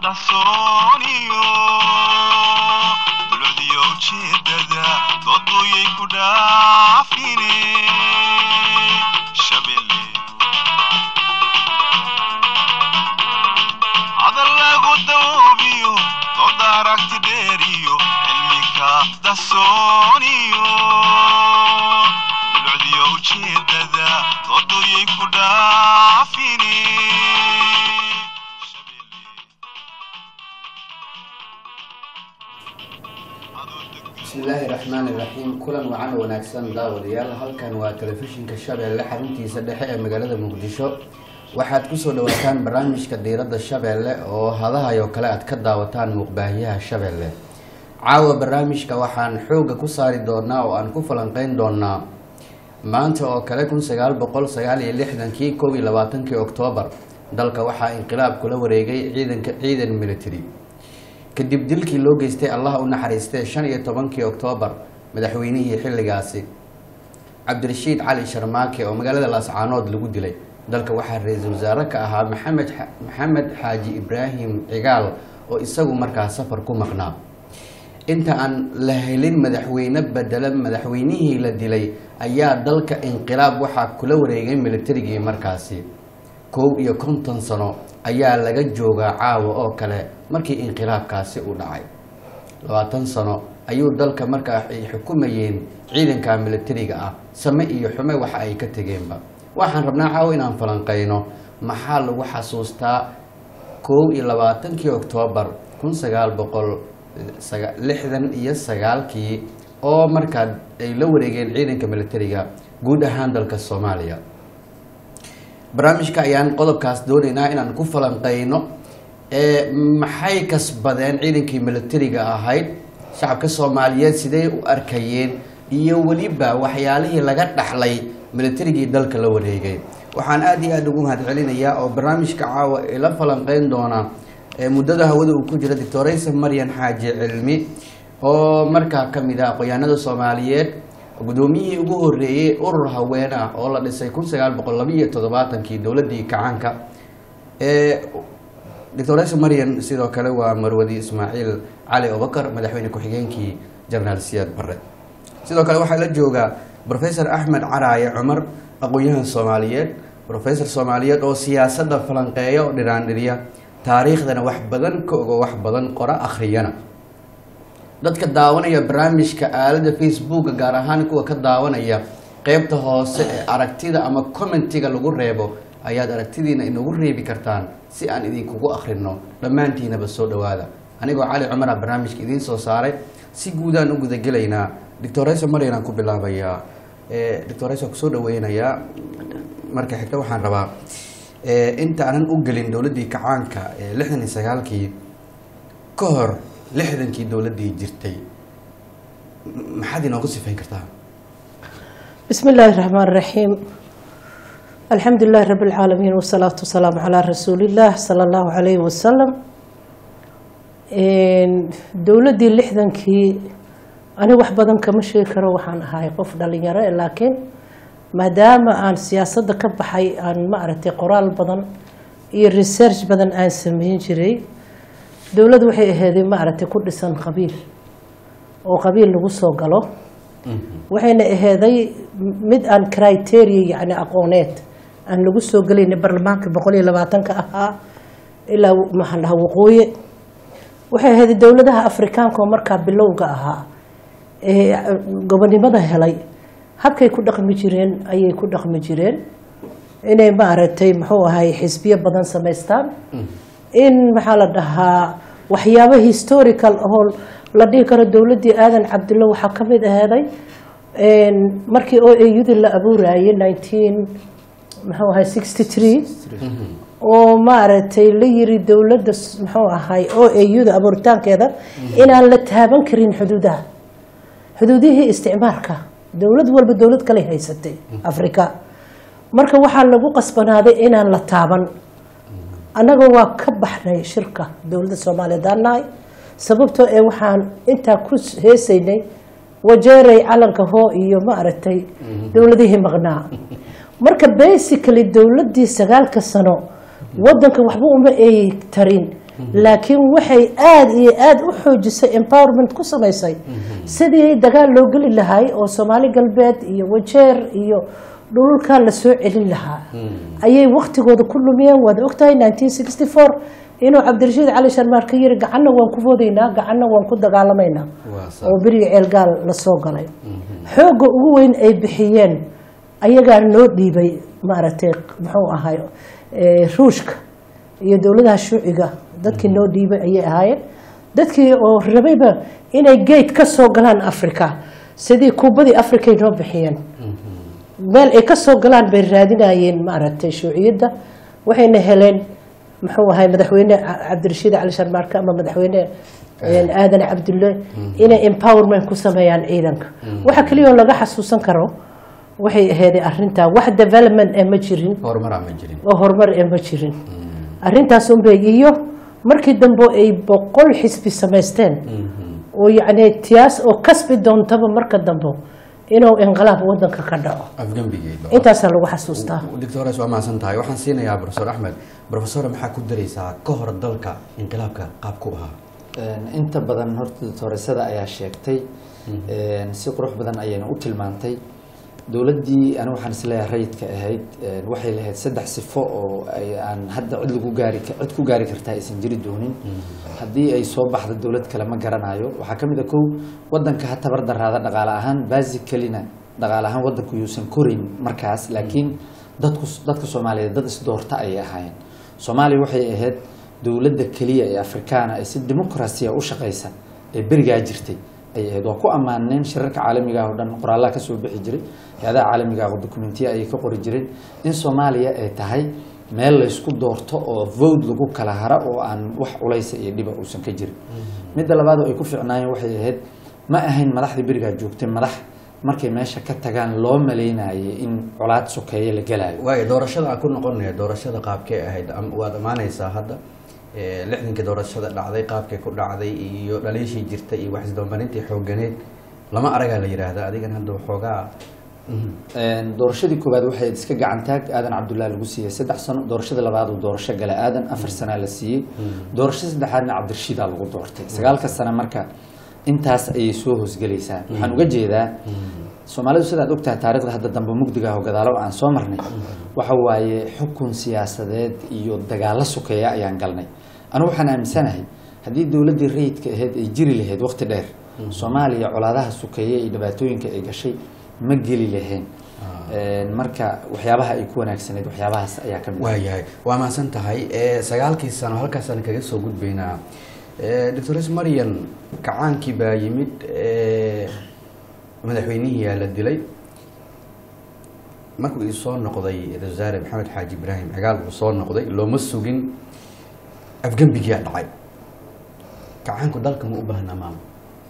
dahsooniyo dulcdiyo ujeedada dooduyay ku dhaafine shabelle hadal lagu dawoobiyo dooda aragti dheeriyo cilmika dahsooniyo dulcdiyo ujeedada dooduyay ku dhaafine bismillaahi raxmaani raxiim kulan wacan wanaagsan daawadayaal halkan waa telefishinka shabeelle xaruntiisa dhexe ee magaalada muqdisho waxaad kusoo dhawaataan barnaamijka diiradda shabeelle oo hadahayo kale aad ka daawataan muuqbaahiyaha shabeelle caawa barnaamijka waxaan xooga ku saari doonaa oo aan ku falanqeyn doonaa maanta oo kale kun sagaal boqol sagaal iyo lixdankii kow iyo labaatankii oktoobar dalka waxaa inqilaab kula wareegay ciidanka ciidan military kadib dilkii loo geystay allah u naxariistay shan iyo tobankii oktoobar madaxweynihii xilligaasi cabdirashiid cali sharmaake oo magaalada laascaanood lagu dilay dalka waxaa ra-iisul wasaare ka ahaa maxamed maxamed xaaji ibraahim cigaal oo isagu markaa safar ku maqnaa inta aan la helin madaxweyne bedela madaxweynihii la dilay ayaa dalka inqilaab waxaa kula wareegay militarigii markaasi kow iyo konton sano ayaa laga joogaa caawa oo kale markii inqilaabkaasi uu dhacay labaatan sano ayuu dalka markaa ay xukumayeen ciidanka militariga ah same iyo xume waxa ay ka tegeenba waxaan rabnaa caawa inaan falanqeyno maxaa lagu xasuustaa kow iyo labaatankii oktoobar kun sagaal boqol lixdan iyo sagaalkii oo markaa ay la wareegeen ciidanka militariga guud ahaan dalka soomaaliya barnaamijka ayaan qodobkaas doonaynaa inaan ku falanqeyno maxay kasbadeen ciidankii militariga ahayd shacabka soomaaliyeed sidee u arkayeen iyo weliba waxyaalihii laga dhaxlay militarigii dalka la wareegay waxaan aada iyo aada ugu mahad celinayaa oo barnaamijka caawa ila falanqeyn doona muddada hawada uu ku jira doctoraysa maryan xaaji cilmi oo markaa kamid ah aqoyaanada soomaaliyeed guddoomiyihii ugu horeeyey urur haween ah oo la dhisay kun sagaal boqol labiiyo toddobaatankii dowladii kacaanka doctoresa maryan sidoo kale waa marwadi ismaaciil cali abubakar madaxweyne ku-xigeenkii jenaraal siyaad barre sidoo kale waxaa la joogaa professor axmed caraaye cumar aqoon-yahan soomaaliyeed professor soomaaliyeed oo siyaasadda falanqeeya oo dhiraandhiriya taariikhdana wax badan ka ogo wax badan qora akhriyana dadka daawanaya barnaamijka aalada facebooka gaar ahaan kuwa ka daawanaya qeybta hoose ee aragtida ama commentiga lagu reebo ayaad aragtidiina inagu reebi kartaan si aan idinkugu akhrino dhammaantiinaba soo dhawaada anigoo cali cumara barnaamijka idiin soo saaray si guudaan u gudagelaynaa doctoresa maryanaan ku bilaabayaa doctoresa kusoo dhaweynayaa marka xigta waxaan rabaa inta aanan u gelin dowladdii kacaanka ee lixdan iyo sagaalkii ka hor lixdankii dowladdii jirtay maxaad inoogu sifayn kartaa بسم الله الرحمن الرحيم الحمد لله رب العالمين والصلاة والسلام على رسول الله صلى الله عليه وسلم dowladii lixdankii ani wax badan kama sheegi karo waxaan ahay qof dhalinyaro laakiin maadaama aan siyaasadda ka baxay aan ma aragtay qoraal badan iyo research badan aan sameyn jiray dowlad waxay aheeday ma aragtay ku dhisan qabiil oo qabiil lagu soo galo waxayna aheeday mid aan criteria yani aqooneed aan lagu soo gelayna baarlamaanka boqol iyo labaatanka ahaa ilaa maxaan dhahaa waqooyi waxay aheeday dowladaha afrikaanka oo markaa bilowga ahaa ee gobonimada helay habkay ku dhaqmi jireen ayay ku dhaqmi jireen inay ma aragtay muxuu ahay xisbiyo badan samaystaan in maxaa la dhahaa waxyaabo historical oo la dhihi karo dowladdii aadan cabdilla waxaa ka mid aheeday markii o ayudi la abuurayay nineteen muxuu ahay sixty three oo maaragtay la yiri dowladda muxuu ahay o auda abuuritaankeeda inaan la taaban karin xuduudaha xuduudihii isticmaalka dowlad walba dowlad kale haysatay africa marka waxaa lagu qasbanaaday inaan la taaban annaga waa ka baxnay shirka dowladda soomaaliyeed aan nahay sababtoo ee waxaan intaa ku heesaynay wajeeray calanka hoo iyo ma aragtay dowladihii maqnaa marka basically dowladdii sagaalka sano wadanka waxba uma ay tarin laakiin waxay aada iyo aada u xoojisay empowerment ku samaysay sidii dagaal loo geli lahay oo soomaali galbeed iyo wajeer iyo dhulka la soo celin lahaa ayay waktigooda ku lumiyeen waad ogtahay nineteen sixty four inuu cabdirashiid cali sharmaar ka yiri gacanna waan ku foodaynaa gacanna waan ku dagaalamaynaa waa sax. oo beriga ceelgaal la soo galay xoogga ugu weyn ay bixiyeen ayagaa noo dhiibay maaragtay muxuu ahay eh, ruushka iyo dowladaha shuuciga dadkii noo dhiibay ayay ahaayeen dadkii oo rabayba inay gate ka soo galaan africa sidii kuubadii africa ay noo bixiyeen meel ay ka soo galaan bay raadinayeen maaragtay shuuciyadda waxayna heleen muxuu ahay madaxweyne Ca- cabdirashiid cali sharmaarka ama madaxweyne een, aadan cabdulle inay empowerment ku sameeyaan ciidanka waxa keliya oo laga xasuusan karo waxay aheeday arrintaa wax development ee ma jirin horumaraa ma jirin oo horumar ee ma jirin arrintaas unbay iyo markii dambe ay boqol xisbi samaysteen oo yacni tiyaas oo kasbi doontaba marka dambe inuu inqilaab wadanka ka dhaco afgembigeed intaasaa lagu xasuustaa doctores waa mahadsan tahay waxaan siinayaa profesor axmed profesor maxaa ku daraysaa ka hor dalka inqilaabka qaabku ahaa Een, inta badan horta doctoresada ayaa sheegtay een, si qurux badan ayayna u tilmaantay dowladdii anigu waxaan isleeyahay rayidka ahayd een, waxay lahayd saddex sifo oo ay aan hadda cid lagu gaari ka- cid ku gaari kartaa aysan jiri doonin haddii ay soo baxda dowlad kale ma garanayo waxaa ka mid a kow wadanka ha tabar daraada dhaqaale ahaan basicalina dhaqaale ahaan wadanku yuusan korayn markaas laakiin dadku dadka soomaaliyeed dad isdoorta ayay ahaayeen soomaaliya waxay ahayd dowladda keliya ee afrikaana ee si dimuqrasiya u shaqaysa ee berigaa jirtay ayay ahayd waa ku ammaaneen shirarka caalamiga ah oo dhan qoraallaha ka soo bixi jiray hay-adaha caalamiga ah oo dokumentiya ayay ka qori jireen in soomaaliya ay tahay meel laysku doorto oo vote lagu kala hara oo aan wax culaysa iyo dhiba uusan ka jirin midda labaad oo ay ku fiicnaayeen waxay ahayd ma ahayn madaxdii berigaa joogtay madax markay meesha ka tagaan loo malaynayay in colaad sokeeye la gelaayo waayo doorashada aan ku noqonaya doorashada qaabkee ahayd am- waad amaanaysaa hadda Eh, lixdankii doorashada dhacday qaabkay ku dhacday iyo dhaliishii jirtay iyo waxisdoomarintii xooganeed lama aragaa la yidhaahda adigan hadda waxoogaa Mhm. Een, doorashadii koowaad waxay iska gacantaag aadan cabdullahi lagu siiyey saddex sano doorashada labaad uu doorasho gala aadan afar sanaa la siiyey doorashada saddexaadna cabdirashiidaa lagu doortay sagaalka sano marka intaas ayay soo hoosgelaysaa waxaan uga jeedaa soomaalidu sidaad ogtahay taarikhda hadda dambe mugdiga ah oo gadaalo aan soo marnay waxa waaye xukun siyaasadeed iyo dagaalo sokeeya ayaan galnay anigu waxaan aaminsanahay haddii dowladdii rayidka ahayd ay jiri lahayd waqti dheer soomaaliya colaadaha sokeeye iyo dhibaatooyinka ay gashay ma geli lahayn Een, marka waxyaabaha ay ku wanaagsaneyd waxyaabahaas ayaa ka mid ah. waayahay waa mahadsan tahay Eh, sagaalkii sano halkaasaan kaga soo gudbaynaa Eh, doctores marian kacaankii baa yimid eh, madaxweynihii yaa la dilay markuu ii soo noqday ra-iisul wasaare maxamed xaaji ibraahim cigaal uu soo noqday looma sugin afgembigiyaa dhacay kacaanku dalka ma u baahnaa maama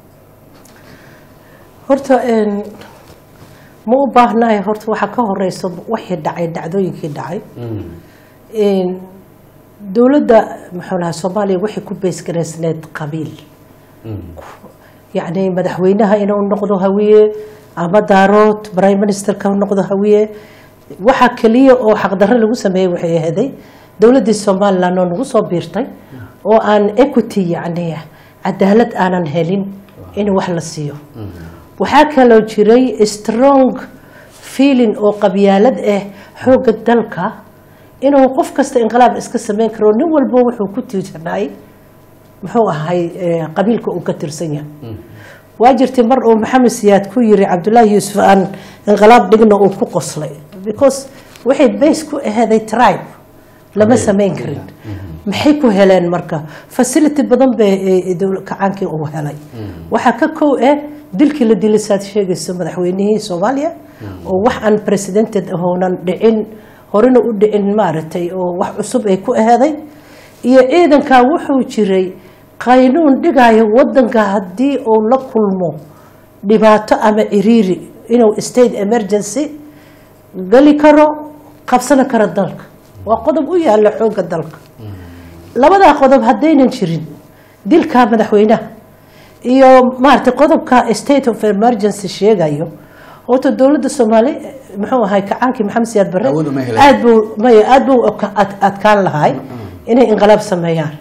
horta een, ma u baahnahay horta waxaa ka horeysa wixii dhacay dhacdooyinkii dhacay Een, dowladda muxuu lahaa soomaaliya waxay ku beysgaraysneed qabiil yacni madaxweynaha inuu noqdo hawiye ama daarood prime ministerka noqdo hawiye waxa keliya oo xaqdarro lagu sameeyey waxay ahaday dowladdii somaliland oo nagu soo biirtay oo aan equity yacni cadaalad aanan helin in wax la siiyo waxaa kaloo jiray strong feeling oo qabyaalad ah xoogga dalka inuu qof kasta inqilaab iska sameyn karo nin walbo wuxuu ku tiirsanay muxuu ahay eh, qabiilka uu ka tirsan yahay waa jirtay mar uu maxamed siyaad ku yiri cabdullaahi yuusuf aan inqilaab dhigna uu ku qoslay because waxay base ku aheeday tribe lama sameyn karin maxay ku heleen marka facility badan bay eh, dowl- kacaankii uu helay waxaa ka kow ah dilkii la dilay saad sheegayso madaxweynihii soomaaliya oo wax aan presidented ahoonan dhicin horena u dhicin maaragtay oo wax cusub ay ku aheeday iyo ciidankaa wuxuu jiray qaynuun dhigayo wadanka haddii uu la kulmo dhibaato ama ciriiri inuu state emergency gali karo qabsana karo dalka waa qodob u yaala xoogga dalka labadaa qodob haddaynan jirin dilka madaxweynaha iyo maaragtay qodobka state of emergency sheegayo horta dowladda soomaali muxuu ahay kacaankii maxamed siyaad barre Awood uma heleen. aad buu maya aad buu adka- ad- adkaan lahay inay inqilaab sameeyaan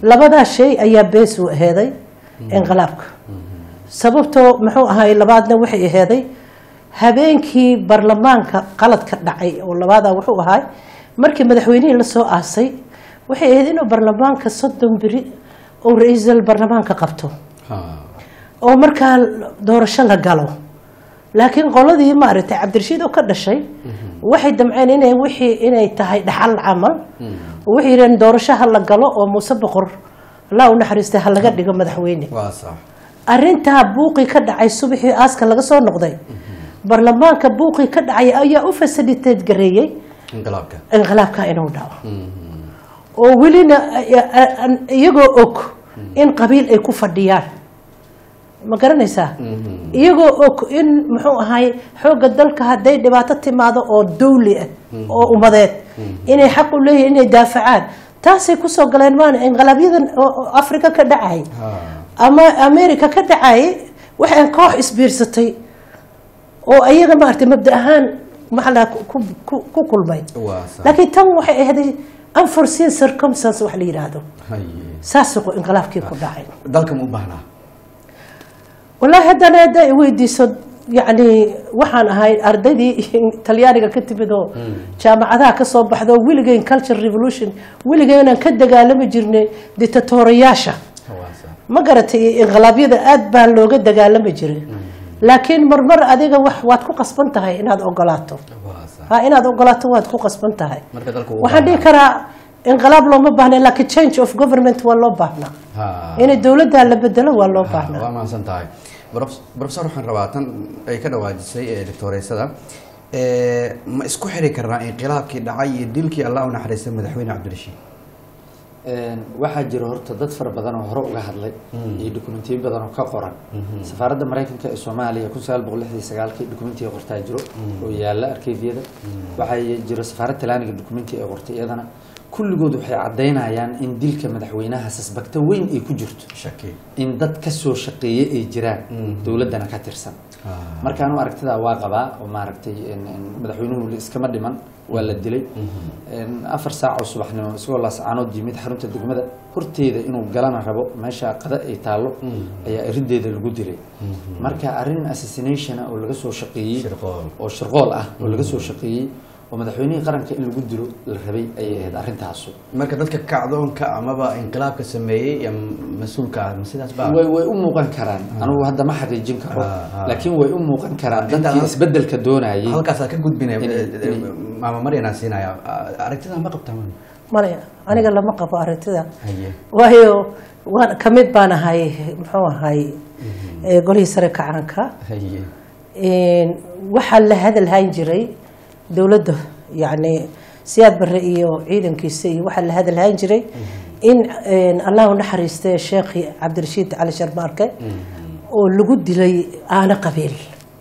labadaa shay ayaa bees u aheeday inqilaabka sababtoo muxuu ahay labaadna waxay aheeday habeenkii baarlamaanka qaladka dhacay oo labaadaa wuxuu ahay markii madaxweynihii lasoo aasay waxay ahayd inuu baarlamaanka soddon beri uu ra-iisul baarlamaanka qabto Ha. oo markaa doorasho la galo laakiin qoladii maaragtay cabdirashiid oo ka dhashay waxay damceen inay wixii inay tahay dhaxal camal waxay yidhaheen doorasho ha la galo oo muuse boqor allah u naxariistay ha laga dhigo madaxweyne waa sax arrintaa buuqii ka dhacay subaxii aaska laga soo noqday baarlamaanka buuqii ka dhacay ayaa u fasiliteed gareeyey inqilaabka inqilaabka inuu dhaco oo welina iyagoo og in qabiil ay ku fadhiyaan ma garanaysaa iyagoo og in muxuu ahay xoogga dalka hadday dhibaato timaado oo dawli ah oo ummadeed inay xaq u leeyihin inay daafacaan taasay kusoo galeen maana inqilaaabyadan oo africa ka dhacay Ha. ama america ka dhacay waxaan koox isbiirsatay oo ayaga maaragtay mabda ahaan maxaa la ku ku- ku kulmay waa sax laakiin tan waxay ahday unforeseen circumstance wax la yidhaahdo haye saasuu inqilaabkii ku dhacay dalka ma u baahnaa wallaahi haddana hadda ay weydiiso yacni waxaan ahay ardaydii talyaaniga ka timid oo jaamacadaha ka soo baxda oo weligeyn culture revolution weligeenaan ka dagaalami jirnay dictatoriyaasha waa sax ma garatay inqilaabyada aad baa looga dagaalami jiray laakiin marmar adiga wax waad ku qasban tahay inaad ogolaato waa sax ha inaad ogolaato waad ku qasban tahay marka dalka uu waxaan dhihi karaa inqilaab looma baahna laakiin change of government waa loo baahnaa ha inay dowladda la bedelo waa loo baahnaa waa mahadsan tahay Prof- professor waxaan rabaa tan ay ka dhawaajisay ee doctoreysada ee, ma isku xiri karnaa inqilaabkii dhacay iyo dilkii allah u naxariistay madaxweyne cabdirashiid Een, waxaa jira horta dad fara badan oo hore uga hadlay iyo dokumentiyo badan oo ka qoran safaaradda maraykanka ee soomaaliya kun sagaal boqol lixdan iyo sagaalkii dokumentiga qortaa jiro oo yaala arkeyfyada waxaa jiro safaarad talaaniga dokumenti ay qortay iyadana kulligood waxay caddaynayaan in dilka madaxweynaha sasbagta weyn ay ku jirto shaki in dad ka soo shaqeeye ay jiraan dowladdana ka tirsan marka anu aragtidaa waa qabaa oo maaragtay in- in madaxweynuhu iskama dhiman waa la dilay In afar saac oo subaxnimo isagoo laascaanood yimid xarunta degmada horteeda inuu galana rabo meesha qada ay taallo ayaa irideeda lagu dilay marka arrin assassination ah oo laga soo shaqeeyey Shirqool. oo shirqool ah oo laga soo shaqeeyey oo madaxweynihii qaranka in lagu dilo la rabay ayay ahayd arrintaasu marka dadka kacdoonka amaba inqilaabka sameeyey ee mas-uulka ah ma sidaas baa way way u muuqan karaan anugu hadda ma xaqiijin karo Ah, ah. laakiin way u muuqan karaan Inta dadkii hal- isbedelka doonayay halkaasaa ka gudbinaya Inay- inay- maama maryanaa siinaya aragtida ma qabtaa man male aniga lama qabo aragtida haye waayo waan ka mid baan ahay muxuu ahay ee golihii sare kacaanka haye Een, waxaa la hadalhayn jiray dowladda yacni siyaad barre iyo ciidankiisa iyo waxaa la hadalhayn jiray in een, allah u naxariistay sheekhi cabdirashiid cali sharmaarke oo lagu dilay aana qabiil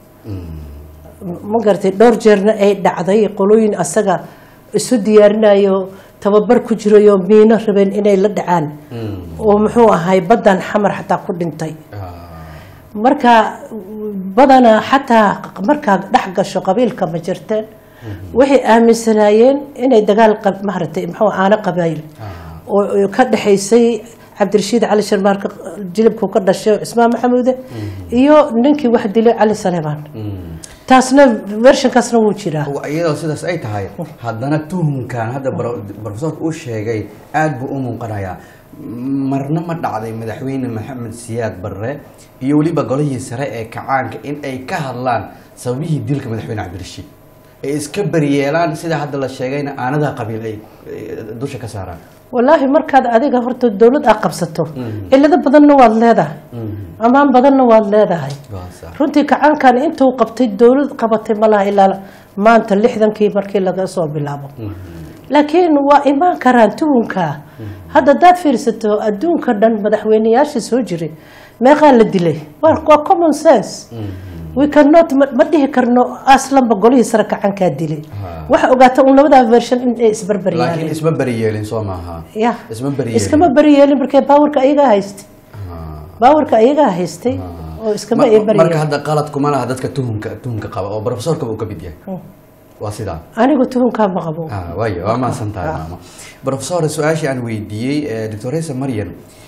ma garatay dhowr jeerna ay dhacday qolooyin asaga isu diyaarinayo tababar ku jirayo miino rabeen inay la dhacaan oo muxuu ahay baddan xamar xataa ku dhintay marka badanaa xataa markaa dhex gasho qabiilka ma jirteen waxay aaminsanaayeen inay dagaal qab- maaragtay muxuu aana qabayl oo oo ka dhexaysay cabdirashiid cali sharmaarka jilibku ka dhashay cismaan maxamuude iyo ninkii wax dilay cali saleebaan taasna vershankaasna wuu jiraa iyadoo sidaas ay tahay haddana tuhunkan hadda bro- profesorka uu sheegay aada buu u muuqanayaa marna ma dhacday madaxweyne maxamed siyaad barre iyo weliba golihii sare ee kacaanka in ay ka hadlaan sababihii dilka madaxweyne cabdirashiid ay iska beriyeelaan sida hadda la sheegayna aanadaha qabiil ay ay dusha ka saaraan walaahi markaad adiga horta dowlad aad qabsato cilado badanna waad leedahay ammaan badanna waad leedahay Waa sax. runtii kacaankan intuu qabtay dowlad qabatay malaha ilaa maanta lixdankii markii laga soo bilaabo laakiin waa imaan karaan tuhunka hadda hadaad fiirsato adduunka dhan madaxweyneyaasha soo jiray meeqaa la dilay waa waa common sense we cannot ma ma dhihi karno aslanba golihii sare kacankaa dilay waxa ogaata un labadaa version in ay isbarbar laakiin yaaleen isma beriyeelin soo maaha ya isma beriyeelin iskama beri yeelin markee baawarka ayagaa haystay baawarka ayagaa haystay oo iskama ay Ma- beri marka yeelin hadda qalad kuma laha dadka tuhunka tuhunka qaba oo profesorka uu ka mid yahay waa sidaa anigu tuhunkaa ma qabo Ah, waayo waa mahadsan tahay maamo professor su-aashii aan weydiiyey doctoresa marian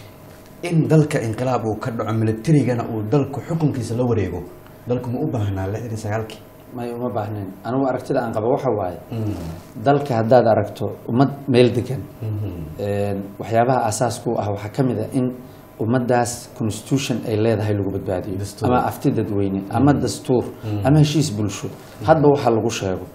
in dalka inqilaab uu ka dhaco militarigana uu dalku xukunkiisa la wareego dalku ma u baahnaa lixdan iyo sagaalkii may uma baahnayn anigu aragtida aan qaba waxa waaye dalka haddaad aragto ummad meel degan een, waxyaabaha aasaaska u ah waxaa ka mid a in ummaddaas constitution ay leedahay lagu badbaadiyo Dastuur. ama afti dadweyne ama dastuur ama heshiis bulsho hadba waxa lagu sheego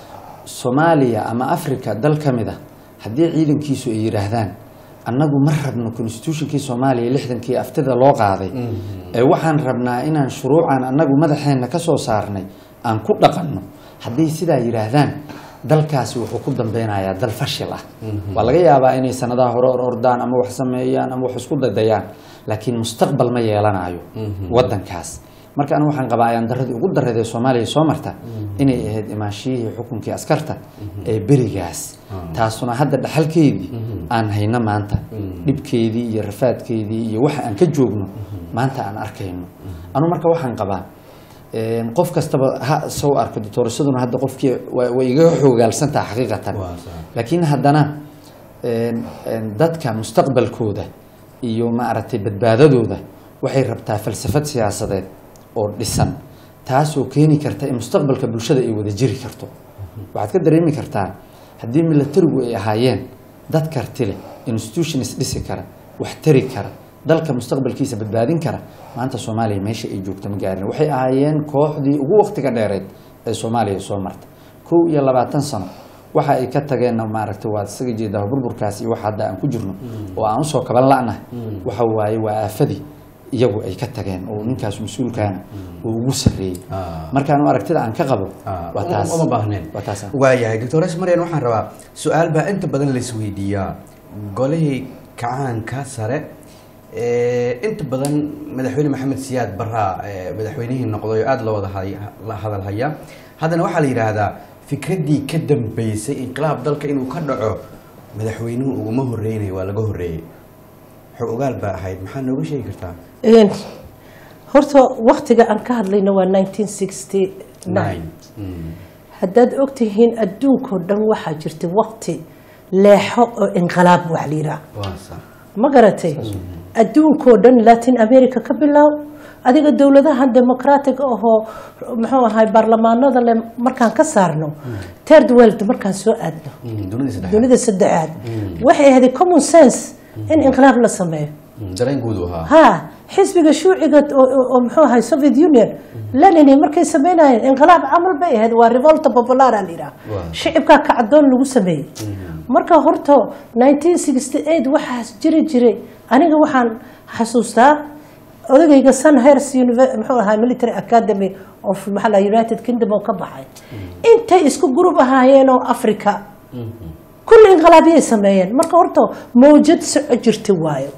soomaaliya ama africa dal ka mid a haddii ciidankiisu ay yidhaahdaan annagu ma rabno constitutionkii soomaaliya lixdankii aftida loo qaaday ee waxaan rabnaa inaan shuruucan annagu madaxeenna ka soo saarnay aan ku dhaqanno hadday sidaa yidhaahdaan dalkaasi wuxuu ku dambeynayaa dal fashil ah waa laga yaabaa inay sanadaha hore or ordaan ama wax sameeyaan ama wax isku dadayaan laakiin mustaqbal ma yeelanayo wadankaas marka anigu waxaan qabaa ayaan daradii ugu daradee soomaaliya soo marta inay ahayd imaanshiyihii xukunkii askarta ee berigaas taasuna hadda dhaxalkeedii aan hayno maanta dhibkeedii iyo rafaadkeedii iyo waxa aan ka joogno maanta aan arkayno anu marka waxaan qabaa een, qof kastaba ha soo arko doctorasaduna hadda qofkii wa- way iga xoogaalsantaha xaqiiqatan Waa sax. laakiin haddana een, een, dadka mustaqbalkooda iyo maaragtay badbaadadooda waxay rabtaa falsafad siyaasadeed oo dhisan taasoo keeni karta in mustaqbalka bulshada ay wada jiri karto waxaad ka dareemi kartaa haddii milatarigu ay ahaayeen dad karti leh institutions dhisi kara wax tari kara dalka mustaqbalkiisa badbaadin kara maanta soomaaliya meesha ay joogto ma gaarin waxay ahaayeen kooxdii ugu waqtiga dheereed ee soomaaliya soo marta kow iyo labaatan sano waxa ay ka tageenna maaragtay waad isaga jeedaa burburkaas iyo waxa hadda aan ku jirno oo aan usoo kaban la'nahay waxa waaye waa aafadii iyagu ay ka tageen oo ninkaas mas-uulkaana uu ugu sarreeyey Ah. markaan aragtida aan ka qabo Ah, waa uma- taas uma baahneen waa taas waayahay doctores marian waxaan rabaa su-aal baa inta badan laisweydiiyaa golihii kacaanka sare ee, inta badan madaxweyne maxamed siyaad baraa ee, madaxweynihii noqday oo aada loo wada hay- la hadal haya haddana waxaa la yidhaahdaa fikraddii ka dambeysay inqilaab dalka inuu ka dhaco madaxweynuhu uguma horreynay waa laga horreeyey xog ogaal baa ahayd maxaa nooga sheegi kartaa Een, horta waktiga aan ka hadlayna waa 1969 Mm. haddaad ogtihiin adduunkao dhan waxaa jirta wakti leexo oo inqilaab wax la yidhaah waa sax ma garatay adduunkoo dhan latin america ka bilow adiga dowladahan democratic ahoo muxuu ahay baarlamaanada le markaan ka saarno third world markaan soo aadno Mm, dunida saddexaad dunida saddexaad waxay ahayd common sense in inqilaab la sameeyo Mm, dareen guud u ahaa ha xisbiga shuuciga oo- oo oo muxuu ahay soviet union lenini markay sameynayeen inqilaab camal bay ahayd waa revolta popular a la yidhaha Waa. shicibkaa kacdoon lagu sameeyey marka horta 1968 waxaas jiri jiray aniga waxaan xasuustaa odagayga sunhers Univer- muxuu ahaa military academy of maxaa la united kingdom oo ka baxay intay isku gurub ahaayeen oo africa kulli inqilaabyay sameeyeen marka horta mawjad soco jirta waayo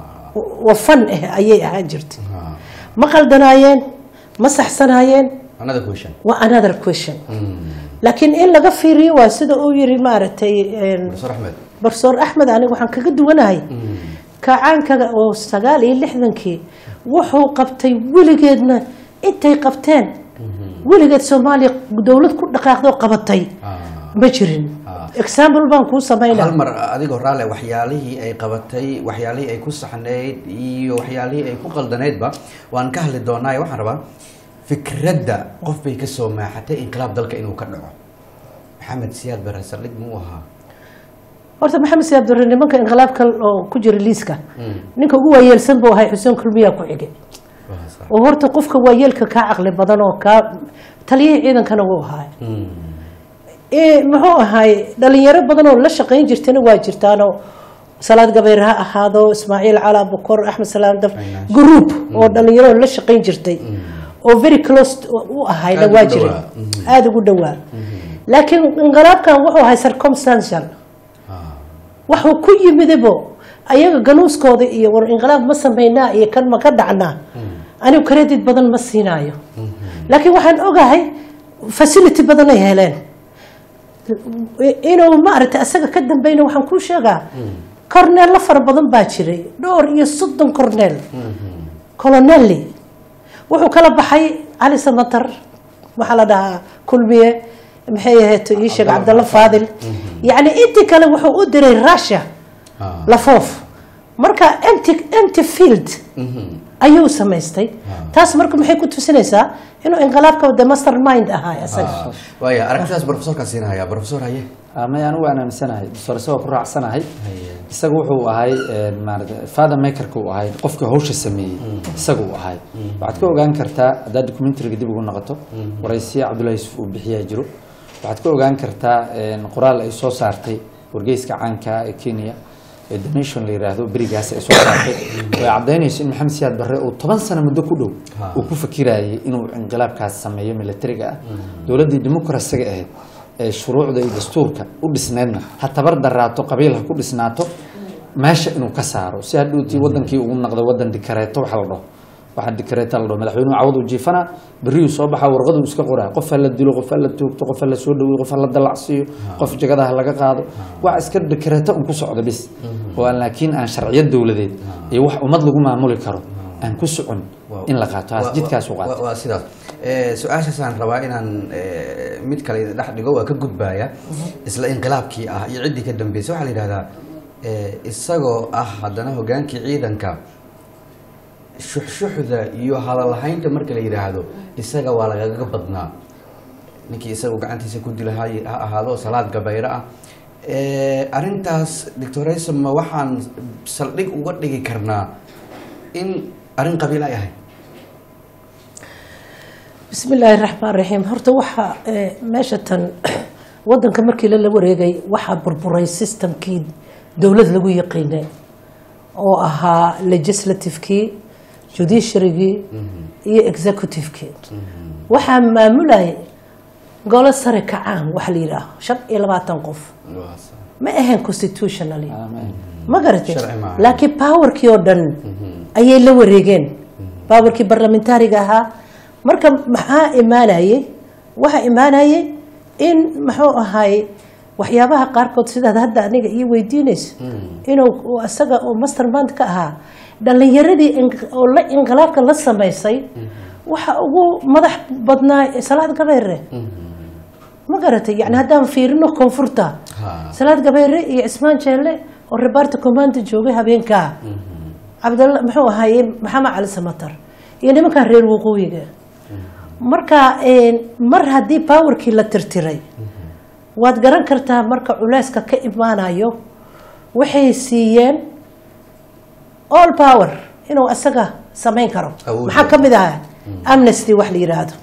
wa fan ah ayay ahaan jirtay Ah, ma qaldanaayeen ma saxsanaayeen another question waa another question Mm. laakiin in laga fiiriyo waa sida uu yiri maaragtay een, professor axmed barsoor axmed aniga waxaan kaga duwanahay kacaankaga oo sagaal iyo lixdankii wuxuu qabtay weligeedna intay qabteen weligeed soomaaliya dowlad ku dhaqaaqdoo qabatay Ah. ma jirin Ah. example baan kuu samaynaa hal mar adigoo raale waxyaalihii ay qabatay waxyaalihii ay ku saxnayd iyo waxyaalihii ay ku qaldaneydba waan ka hadli doonaa waxaan rabaa fikradda qof bay ka soo maaxatay inqilaab dalka inuu ka dhaco maxamed siyaad bare saldhig muu ahaa horta maxamed siyaad dore nimanka inqilaabka oo ku jira liiska ninka ugu waayeelsan buu ahay xuseen kulmiyaa ku xigay Waa sax. oo horta qofka waayeelka kaa caqli badan oo kaa taliyihii ciidankana wuu ahaay Mm. ee, muxuu ahaay dhalinyaro badan oo la shaqayn jirtana waa jirtaanoo salaad gabayr ha ahaado ismaaciil calaa bukor axmed salaam daf Aynaas. group oo dhalinyaro la shaqayn jirtay oo very close u ahayna Aad waa ugu jiray dhowaa. Mhm. aada ugu dhowaa laakiin inqilaabkan wuxuu ahay circumstantial Ah. waxuu ku yimidibo ayaga ganuuskooda iyo war inqilaab ma samaynaa iyo kan ma ka dhacnaa anigu credit badan ma siinaayo laakiin waxaan ogahay facility badan ay heleen inuu maaragtay asaga ka dambeyna waxaan kuu sheegaa corneello fara badan baa jiray dhowr iyo soddon corneel colonelli wuxuu kala baxay cali samatar waxaa la dhahaa kulmiye maxay ahayd ii sheeg cabdalla faadil yacni intii kale wuxuu u diray russia Ah. lafoof marka empty empty field ayuu samaystay taas marka maxay ku tusinaysaa inuu inqilaabka the master mind ahaa isaga Ah. waaya aragtidaas profesorka siinaya profesor haye ama anigu waan aaminsanahay doctor isagoo ku raacsanahay isaga wuxuu ahay maarata father makerka uu ahay qofkii hawsha sameeyey isaga uu ahay waxaad ka ogaan kartaa haddaad documentariga dib ugu noqoto waraysiya cabdullahi yusuf uu bixiyaa jiro waxaad ka ogaan kartaa qoraal ay soo saartay wargeyska caanka ee kenya ee the nation la yiraahdo berigaas ay soo saartay oo ay caddaynayso in maxamed siyaad barre uu toban sano muddo ku dhow uu ku fakirayay inuu inqilaabkaas sameeyo militariga ah dowladdii dimuqrasiga ahayd ee shuruucda iyo dastuurka u dhisneedna ha tabar daraato qabiil ha ku dhisnaato meesha inuu ka saaro si hadhowtii wadankii ugu noqdo wadan dikareeto waxa la dhaho waxa dikareeta la dhaho madaxweynuhu cawadu jiifana beriyuu soo baxa warqaduu iska qoraa qof ha la dilo qof ha la toogto qof ha la soo dhaweeyo qof ha la dalacsiiyo qof jagadaha laga qaado wax iska dikareeto un ku socda bis oo aan laakiin aan sharciyad dowladeed iyo wax ummad lagu maamuli karo aan ku socon in la qaato haas jidkaas u qaato waa sidaas Eh, su-aashaasaan rabaa inaan eh, mid kale idin dhex dhigo waa ka gudbaya isla inqilaabkii ah iyo ciddii ka dambeysay waxaa la yidhahdaa eh, isagoo ah haddana hogaankii ciidanka shuxshuxda iyo hadalhaynta marka la yidhaahdo isaga waa lagaga badnaa ninkii isagu gacantiisa ku dila ha ha ahaado salaad gabayro ah Eh, arrintaas doctor rayson ma waxaan saldhig uga dhigi karnaa in arrin qabiil ay ahayd bismi illaahi raxmaan raxiim horta waxaa eh, meesha tan wadanka markii lala wareegay waxaa burburay systemkii dowlad lagu yaqiinay oo ahaa legislativekii judiciarygii iyo executivekii waxaa maamulayay golo sare kacaan waxa la yidhaaho shan iyo labaatan qof ma ahayn constitutionally ma garatay Sharci maaha. laakiin powerkii oo dhan ayay la wareegeen powerkii barlamentariga ahaa marka maxaa imaanayay waxaa imaanayay in muxuu ahaay waxyaabaha qaarkood sidaad hadda aniga ii weydiinayso inuu uu isaga oo mastermind ka ahaa dhalinyaradii in- oo la inqilaabka la samaysay waxa ugu madax badnaa salaad gabeere ma garatay yani haddaan fiirino koonfurta Ha. salaad gabeere iyo cismaan jeelle oo rebaarta commanda joogay habeenkaa cabdalla muxuu ahaaye maxamed cali samatar iyo nimankan reer waqooyiga marka een, mar haddii powerkii la tirtiray waad garan kartaa marka culeyska ka imaanayo waxay siiyeen all power inuu isaga samayn karo Awood. maxaa ka mid ahaa amnesty wax la yidhaahdo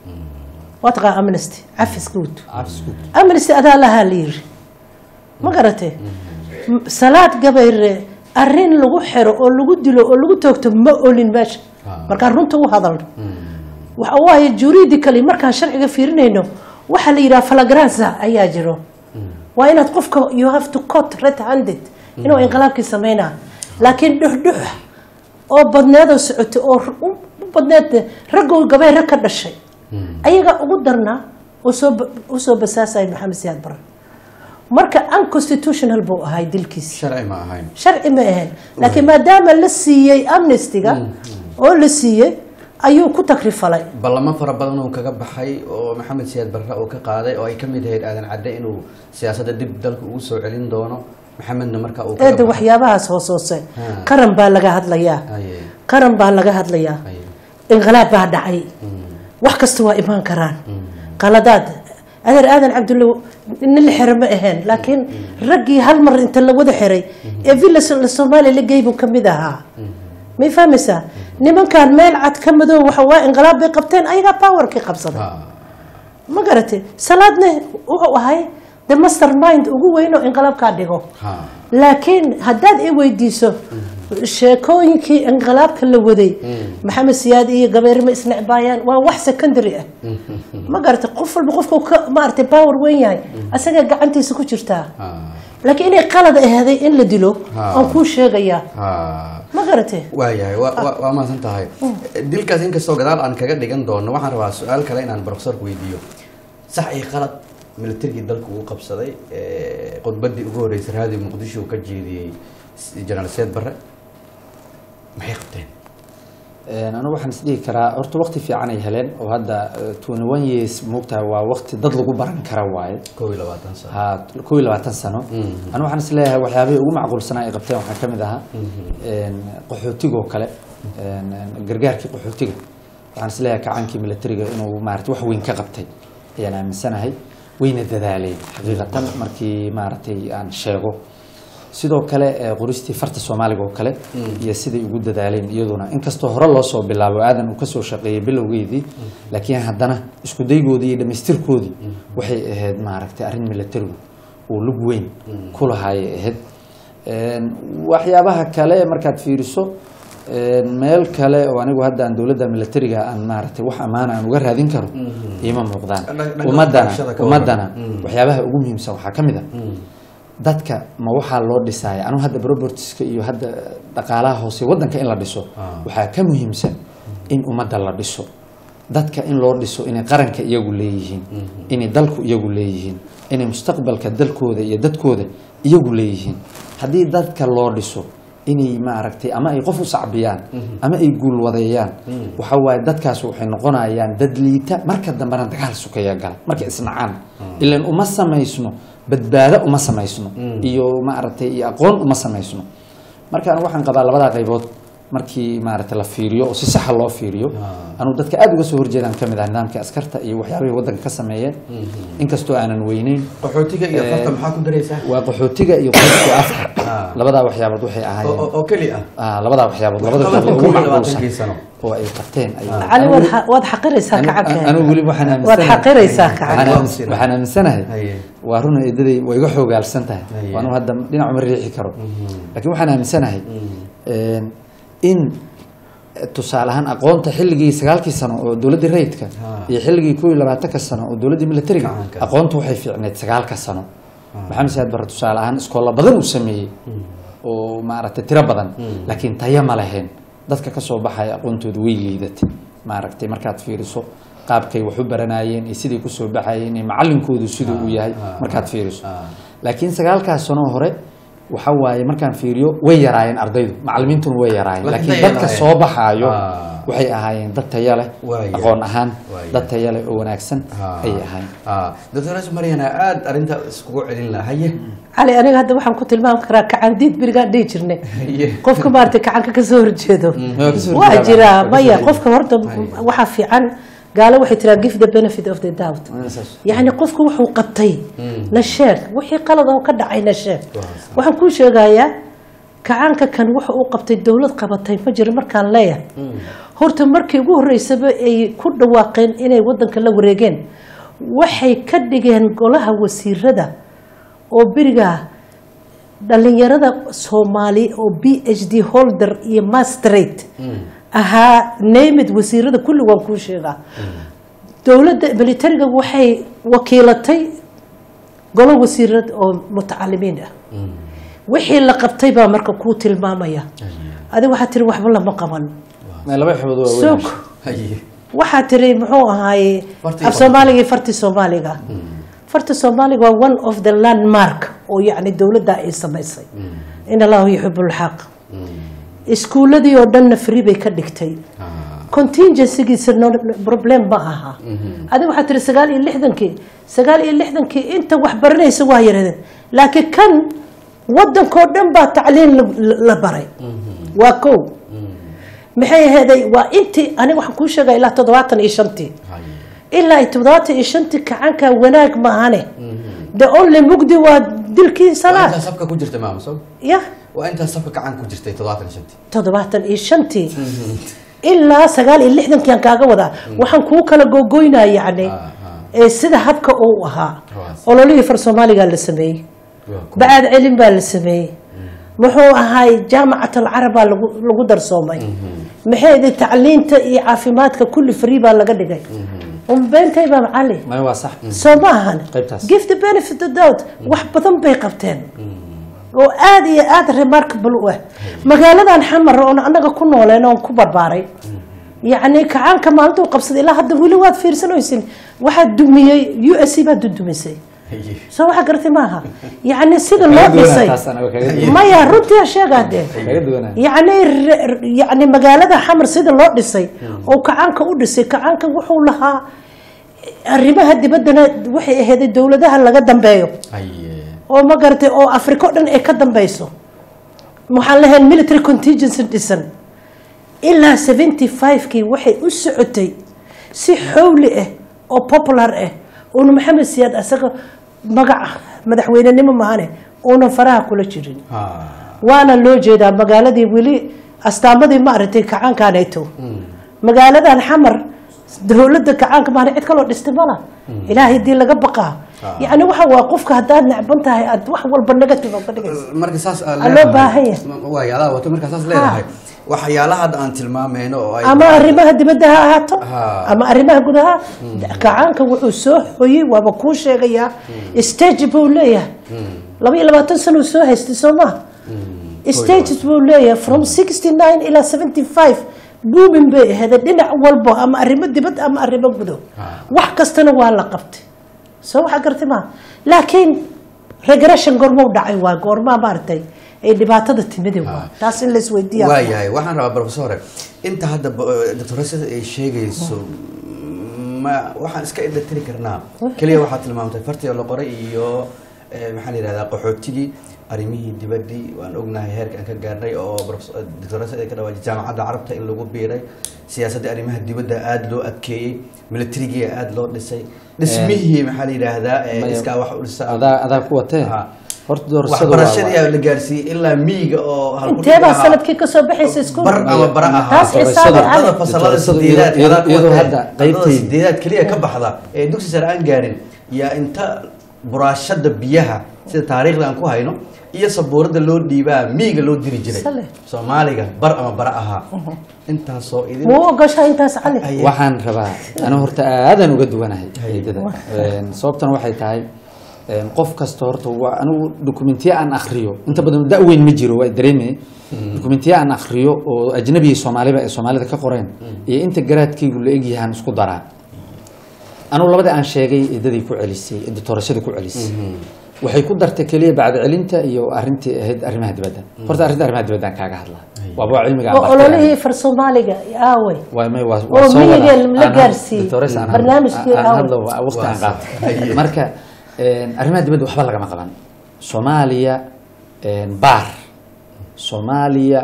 waa taqaa amnesty cafis guud amnesty adaa lahaa la yiri ma garatee M- salaad gabayre arrin lagu xiro oo lagu dilo oo lagu toogto ma olin meesha markaan runta u hadalno waxa waaye juridically markaan sharciga fiirinayno waxaa la yidhaha flagrance ayaa jiro waa inaad qofka you have to cot red handed inuu inqilaabkii sameynaa laakiin dhuxdhux oo badneedoo socotay oo r- u u badneed raggoo gabayre ka dhashay ayaga ugu darnaa oo soo ba- u soo basaasaya maxamed siyaad bare marka unconstitutional buu ahay dilkiisa sharci ma ahayn sharci ma ahayn laakiin maadaama la siiyey amnestyga oo la siiyey ayuu ku takrifalay ballamo fara badan uu kaga baxay oo maxamed siyaad barre uu ka qaaday oo ay ka mid ahayd aadan cadde inuu siyaasadda dib dalka ugu soo celin doono maxamedna marka uu kaga eeda baxay. waxyaabahaas hoosoose Ha. qaran baa laga hadlayaa Aye, qaran baa laga hadlayaa aye. inqilaab baa dhacay wax kasta waa imaan karaan qaladaad adeer aadan cabdulle nin la xiro ma ahayn laakiin raggii hal mar inta la wada xiray ee villa So- soomaaliya la geey buu ka mid ahaa may fahmaysaa nimankan meel cad ka madow waxa waa inqilaab bay qabteen ayagaa powerkii qabsaday Ha, ma garatay salaadne wuxuu ahay the master mind ugu weyn oo inqilaabkaa dhigo ha. laakiin haddaad i weydiiso sheekooyinkii inqilaabka la waday maxamed siyaad iyo gabeere ma isnecbaayaan waa wax secondary ah ma garatay qof walba qofku ka maaragtay power weyn yahay asaga gacantiisa ku jirtaa Ha, laakiin inay qalad ahaaday in la dilo Ah. aan kuu sheegayaa ha. ma garatay waayahay waa waa- waa mahadsan tahay dilkaas inkastoo gadaal aan kaga dhigan doono waxaan rabaa su-aal kale inaan profesorka weydiiyo sax iyo qalad militarigii dalka uu qabsaday ee, khudbaddii ugu horreysay raadiyo muqdisho uu ka jeediyey s- jenaraal seed barre maxay qabteen Een, anigu waxaan isdhihi karaa horta waqti fiican ay heleen oo hadda twenty one years moogtahay waa waqti dad lagu baran kara waaye kow iyo labaatan sano ha kow iyo labaatan sano anigu waxaan isleeyahay waxyaabihii ugu macquulsanaa ay qabteen waxaa ka mid ahaa een, qaxootiga oo kale een, een, gargaarkii qaxootiga waxaan isleeyahay kacaankii militariga inuu maarata wax weyn ka qabtay ayaan aaminsanahay wayna dadaaleen xaqiiqatan markii maaragtay aan sheego sidoo kale ee, qoristii farta soomaaliga oo kale iyo siday ugu dadaaleen iyaduna inkastoo hore loo soo bilaabo aadan uu kasoo shaqeeyey bilowgeedii laakiin haddana isku daygoodii iyo dhammaystirkoodii waxay ahayd maaragtay arrin militarigu uu lug weyn ku lahaayay ahayd Een, waxyaabaha kale markaad fiiriso een, meel kale oo anigu hadda aan dowladda militariga aan maaragtay wax ammaana aan uga raadin karo iima muuqdaan Dhag- dhag- ummadana waxbarashada ka waran. ummadana Mm. waxyaabaha ugu muhiimsan waxaa ka mid a dadka ma waxaa loo dhisaya anigu hadda propertieska iyo hadda dhaqaalaha hoose wadanka in la dhiso waxaa ka muhiimsan in ummadda la dhiso dadka in loo dhiso inay qaranka iyagu leeyihiin inay dalku iyagu leeyihiin inay mustaqbalka dalkooda iyo dadkooda iyagu leeyihiin haddii dadka loo dhiso inay maaragtay ama ay qof u sacbiyaan ama ay guulwadeeyaan waxa waaye dadkaas waxay noqonayaan dad liita marka dambena dagaal sukaya gala markay isnacaan ilan uma samaysno badbaado uma samaysno iyo maaragtay iyo aqoon uma samaysno marka anigu waxaan qabaa labadaa qaybood markii maaragtay la fiiriyo oo si saxa loo fiiriyo anugu dadka aada uga soo horjeedaan ka mid ah nidaamka askarta iyo waxyaabihii waddanka ka sameeyeen inkastoo aanan weyneyn qaxootiga iyo farta maxaa ku daraysaa waa qaxootiga iyo qoyska afka Ah. labadaa waxyaabood waxay oo ahaayeen oo- oo keli ah ah, labadaa waxyaabood labada Waxqabadka ugu kow iyo macquulsan labaatankii sano oo ay qabteen ay- cali waad xa- waad xaqiraysaa Anu- kacanka anigu weli waxaan waad aaminsanahay xaqiraysaa waxaan kacanka aamis- waxaan aaminsanahay Haye. waa runa eedaday waa iga xoogaalsan tahay Haye. waanu hadda dhinac uma riixi karo laakiin waxaan aaminsanahay een, in eh, tusaale ahaan aqoonta xilligii sagaalkii sano oo dowladdii rayidka Ha. iyo xilligii kow iyo labaatanka sano oo dowladdii militariga Gacanka. aqoonta waxay fiicneed sagaalka sano maxamed saad barre tusaale ahaan iskoolla badan uu sameeyey oo maaragtay tiro badan laakiin tayo ma lahayn dadka ka soo baxaya aqoontooda way liidatay maaragtay markaad fiiriso qaabkay wax u baranayeen iyo siday kusoo baxayeen iyo macalinkoodu siduu uu yahay markaad fiiriso laakiin sagaalkaas sano hore waxa waaye markaan fiiriyo way yaraayeen ardaydu macalimiintuna way yaraayeen Laakiin laakiin tayo dadka lahayn. soo baxaayo Ah. waxay ahaayeen dad tayo leh Waaya. aqoon ahaan Waaya. dad tayo leh oo wanaagsan ayay ahayn doctor maryana aada arrinta iskugu celin laha haye cali aniga hadda waxaan ku tilmaami karaa kacandiid berigaan dhihi jirnay haye qofka maaragtay kacanka ka soo horjeedo Waa ka soo waa horjeedaa, jiraa waa ka soo maya horjeedaa. qofka horta waxaa fiican gaalo waxay tiraa give the benefit of the doubt yacni qofka wuxuu qabtay na sheeg wixii qalad oo ka dhacay na sheeg waxaan kuu sheegayaa kacaanka kan wuxa uu qabtay dowlad qabatay ma jiro markaan leeyahay horta markii ugu horreysaba ay ku dhawaaqeen inay wadanka la wareegeen waxay ka dhigeen golaha wasiirada oo berigaa dhalinyarada soomaali oo b h d holder iyo mastrate ahaa namid wasiirada kulli waan kuu sheegaa dowladda militariga waxay wakiilatay golo wasiirad oo mutacalimiin ah wixii la qabtay baa marka kuu tilmaamaya adiga waxaa tiri waxba lama qaban laba xubnood waa sog weyn haye waxaa tiri muxuu ahaaye Fartii af soomaaliga iyo farti soomaaliga farti soomaaliga waa one of the landmark oo yacni dowladda ay samaysay in allahu yuxibu lxaq iskuuladii oo dhanna free bay ka dhigtay contingencygiisa no problem ma aha adiga waxaa tiri sagaal iyo lixdankii sagaal iyo lixdankii inta wax baranaysa waa yaradeen laakiin kan wadankoo dhan baa tacliin la- la baray waa kow maxay aheeday waa intii aniga waxaan kuu sheegaya ilaa toddobaatan iyo shantii ilaa ay toddobaatan iyo shantii kacanka wanaag maahane the only mugdi waa dilkii waa salaad intaa safka ku jirta maama soo ya waa intaa safka gacan ku jirtay toddobaatan iyo shantii toddobaatan iyo shantii ilaa sagaal iyo lixdankii aan kaaga wadaa waxaan kuu kala googoynaya yacni ee sida habka uu ahaa Waas. ololihii far soomaaligaa la sameeyey Waa ku- bacaad celin baa la sameeyey muxuu ahaay jaamacat alcarab baa lagu lagu darsoomay maxay idi tacliinta iyo caafimaadka kulli free baa laga dhigay umbeentay baa macali maya waa sax soo ma ahan Qaybtaas. give the benefit of doubt wax badan bay qabteen oo aada iyo aada remarkable u ah magaaladan xamar oon annaga ku nooleen oon ku barbaaray yacni kacaanka maalintuu qabsaday ilaa hadda weli waad fiirsanaysin waxaa dumiyey u s c baa dudumisay Haye. soo waxa gartay maaha yacni sida loo Kaga duwanaa dhisay taas anaga kaga duwan- maya runtii sheegaa dee kaga duwanaa yacni re- yacni magaalada xamar sida loo dhisay oo kacaanka u dhisay kacaanka wuxuu lahaa arrimaha dibaddana waxay ahayd dowladaha laga dambeeyo Haye. oo ma garatay oo afrika o dhan ay ka dambeyso waxaan lahayn military contingency dhisan ilaa seventy five-kii waxay u socotay si xowli ah oo popular ah uuna maxamed siyaad asaga magaca madaxweynenimo mahane uunan faraha kula jirin Ha. waana loo jeedaa magaaladii weli astaamadii ma aragtay kacaankaanayto magaaladan xamar dowladda kacaanka maana cid kaloo dhistay mala ilaahay dii laga baqaa yacni waxa waa qofka haddaad necban tahay aad wax walba negative uga dhigaysa marka saas aad Aa, loo leedahay- baahan yahay. waay adaa wato markaa saas leedahay waxyaalaha hadda aan tilmaamayno oo ay ama arrimaha dibadda ha ahaato Ha. ama arrimaha gudaha kacaanka wuxuu soo hoyey waaba kuu sheegayaa stage buu leeyahay laba iyo labaatan sano uu soo haystay soo maha stages buu leeyahay from sixty nine ilaa seventy five booming bay ahayd dhinac walbo ama arrimo dibad ama arrimo gudo wax kastana waa la qabtay soo waxaa gartay maha laakiin regression goormuu dhacay waa goormaa maaragtay ay dhibaatada timidi waa taas in la isweydiiya waayahay waxaan rabaa professore inta hadda doctorasada ay sheegayso ma waxaan iska indhatiri karnaa keliya waxaad tilmaamtay fartiga la qoray iyo eh, maxaa la yihahdaa qaxootigii arrimihii dibaddii waan ognahay heerka aan ka gaarnay oo doctorasada ay ka dhawaajay jaamacadda carabta in lagu biiray siyaasadda arrimaha dibadda aada loo adkeeyey militarigii aada loo dhisay dhismihii maxaa la yidhaahdaa eh, Maya- iskaa wax u dhisa adaa adaa ku watee Ha. horta doorashadu waa- waxbarashadii ayaa la gaarsiiyey ilaa miyiga oo halkudhig inteebaa ahaa. sanadkii kasoo baxaysa iskuul bar ama bara ahaa taas xisaabi Doorashada- cali ardada fasalada Doorashadu sideedaad iyadoo- adaa ku iyadoo watay. hadda Ardada qaybtay- sideedaad keliya ka baxda ee dugsi sare aan gaarin yaa inta buraashada biyaha sida taariikhda aan ku hayno iyo sabuurada loo dhiibaa miyiga loo diri jiray Sale. soomaaliga bar ama bara ahaa intaasoo idin muu ogoshahay intaas cali Haye. waxaan rabaa anu horta aadaan uga duwanahay eedada sababtana waxay tahay een, qof kasta horta waa anigu dokumentiya aan akriyo inta badan da-weyn ma jiro waa dareemay dokumentiya aan akriyo oo ajnabiga soomaaliba ee soomaalida ka qoreen iyo inta garaadkaygu la egyahaan isku daraa anugu labada aan sheegay eedadii ku celisay ee doorashada ku celisay waxay ku dartay keliya bacda celinta iyo arintii ahayd arrimaha dibadda horta arrinta arrimaha dibadda aan kaaga hadlaa waaba waa cilmiga aan oo bartay aniga. ololihii far soomaaliga aawey Waa may waa Oo soo miyiga wada. la Aan- gaarsiiyey. Doctores aan- Barnaamijkii aan awal. hadlo waa waqti aan Waa qaato. haye. marka een, arrimaha dibadda waxba lagama qaban soomaaliya een, baar soomaaliya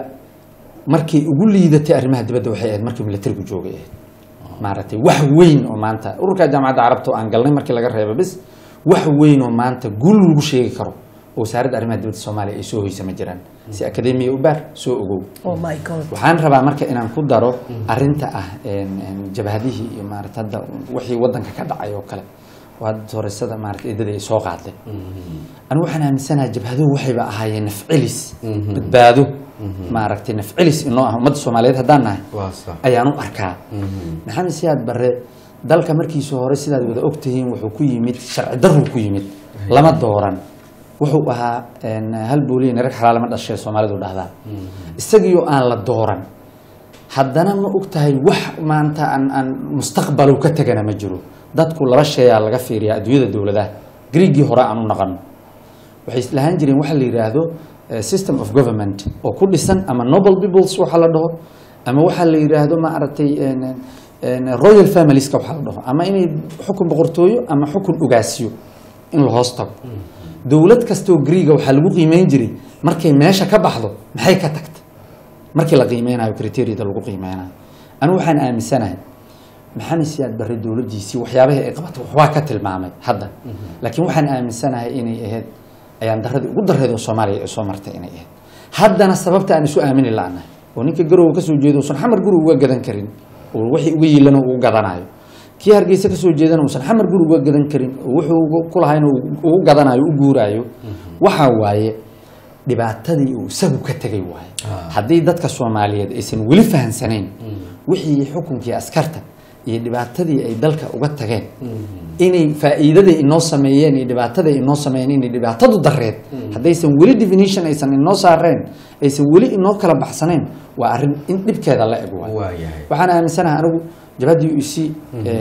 markay ugu liidatay arrimaha dibadda waxay ahayd markii militarigu joogay ahayd maaragtay wax weyn oo maanta ururka jaamacadda carabta oo aan galnay markii laga reebo bis wax weyn oo maanta guul lagu sheegi karo oo wasaaradda arrimaha dibadda soomaaliya ay soo hoysa ma jiraan si akademiya u baar soo ogow oh my god waxaan rabaa marka inaan ku daro arinta ah een, een, jabhadihii iyo maarata hadda wixii wadanka ka dhacay oo kale oo hadda doorashada maarata eedadii ay soo qaaday anigu waxaan aaminsanahay jabhaduhu waxayba ahaayeen nafcelis badbaado maaragtay nafcelis inoo ah ummadda soomaaliyeed haddaan nahay waa sax ayaan u arkaa maxamed siyaad barre dalka markiisa hore sidaad wada ogtihiin wuxuu ku yimid sharci darruu ku yimid lama dooran wuxuu ahaa een, hal booliyin rag xalaalama dhashay soomaalidu dhahdaa isagiioo aan la dooran haddana ma ogtahay wax maanta aan aan mustaqbalu ka tegana ma jiro dadku laba sheeyaa laga fiiriyaa adduunyada dowladaha griigii hore aan u naqano waxay lahaan jireen waxa la yidhaahdo eh, system of government oo ku dhisan ama noble peoples waxa la dhaho ama waxa la yidhaahdo ma aragtay een, een, royal familieska waxa la dhaho ama inay xukun boqortooyo ama xukun ogaasiyo in la hoos tago dowlad kastoo griiga waxaa lagu qiimeyn jiray markay meesha ka baxdo maxay ka tagtay markii la qiimeynayo criteria-da lagu qiimeynayo anigu waxaan aaminsanahay maxamed siyaad barre dowladdiisii waxyaabahii ay qabatay waxbaa ka tilmaamay hadda laakiin waxaan aaminsanahay inay ahayd ayaan daradii ugu dareed oo soomaaliya ay soo martay inay ahayd haddana sababta aan isu aamini la'nahay oo ninka garowga kasoo jeedo uusan xamar guri uga gadan karin oo wixii uga yiilana uu gadanayo kii hargeysa kasoo jeedana uusan xamar guri uga gadan karin oo wuxuu ku lahayna uu ugu gadanayo u guuraayo waxaa waaye dhibaatadii uu isagu ka tegay waaye haddii dadka soomaaliyeed aysan weli fahansanayn wixii xukunkii askarta iyo dhibaatadii ay dalka uga tageen inay faa'iidadii inoo sameeyeen iyo dhibaatadii inoo sameeyeen inay dhibaatadu dareed haddaysan weli definition aysan inoo saareen aysan weli inoo kala baxsanayn waa arrin in dhibkeeda la eg waaye waayahay waxaan aaminsanahay anigu jabhaddii u c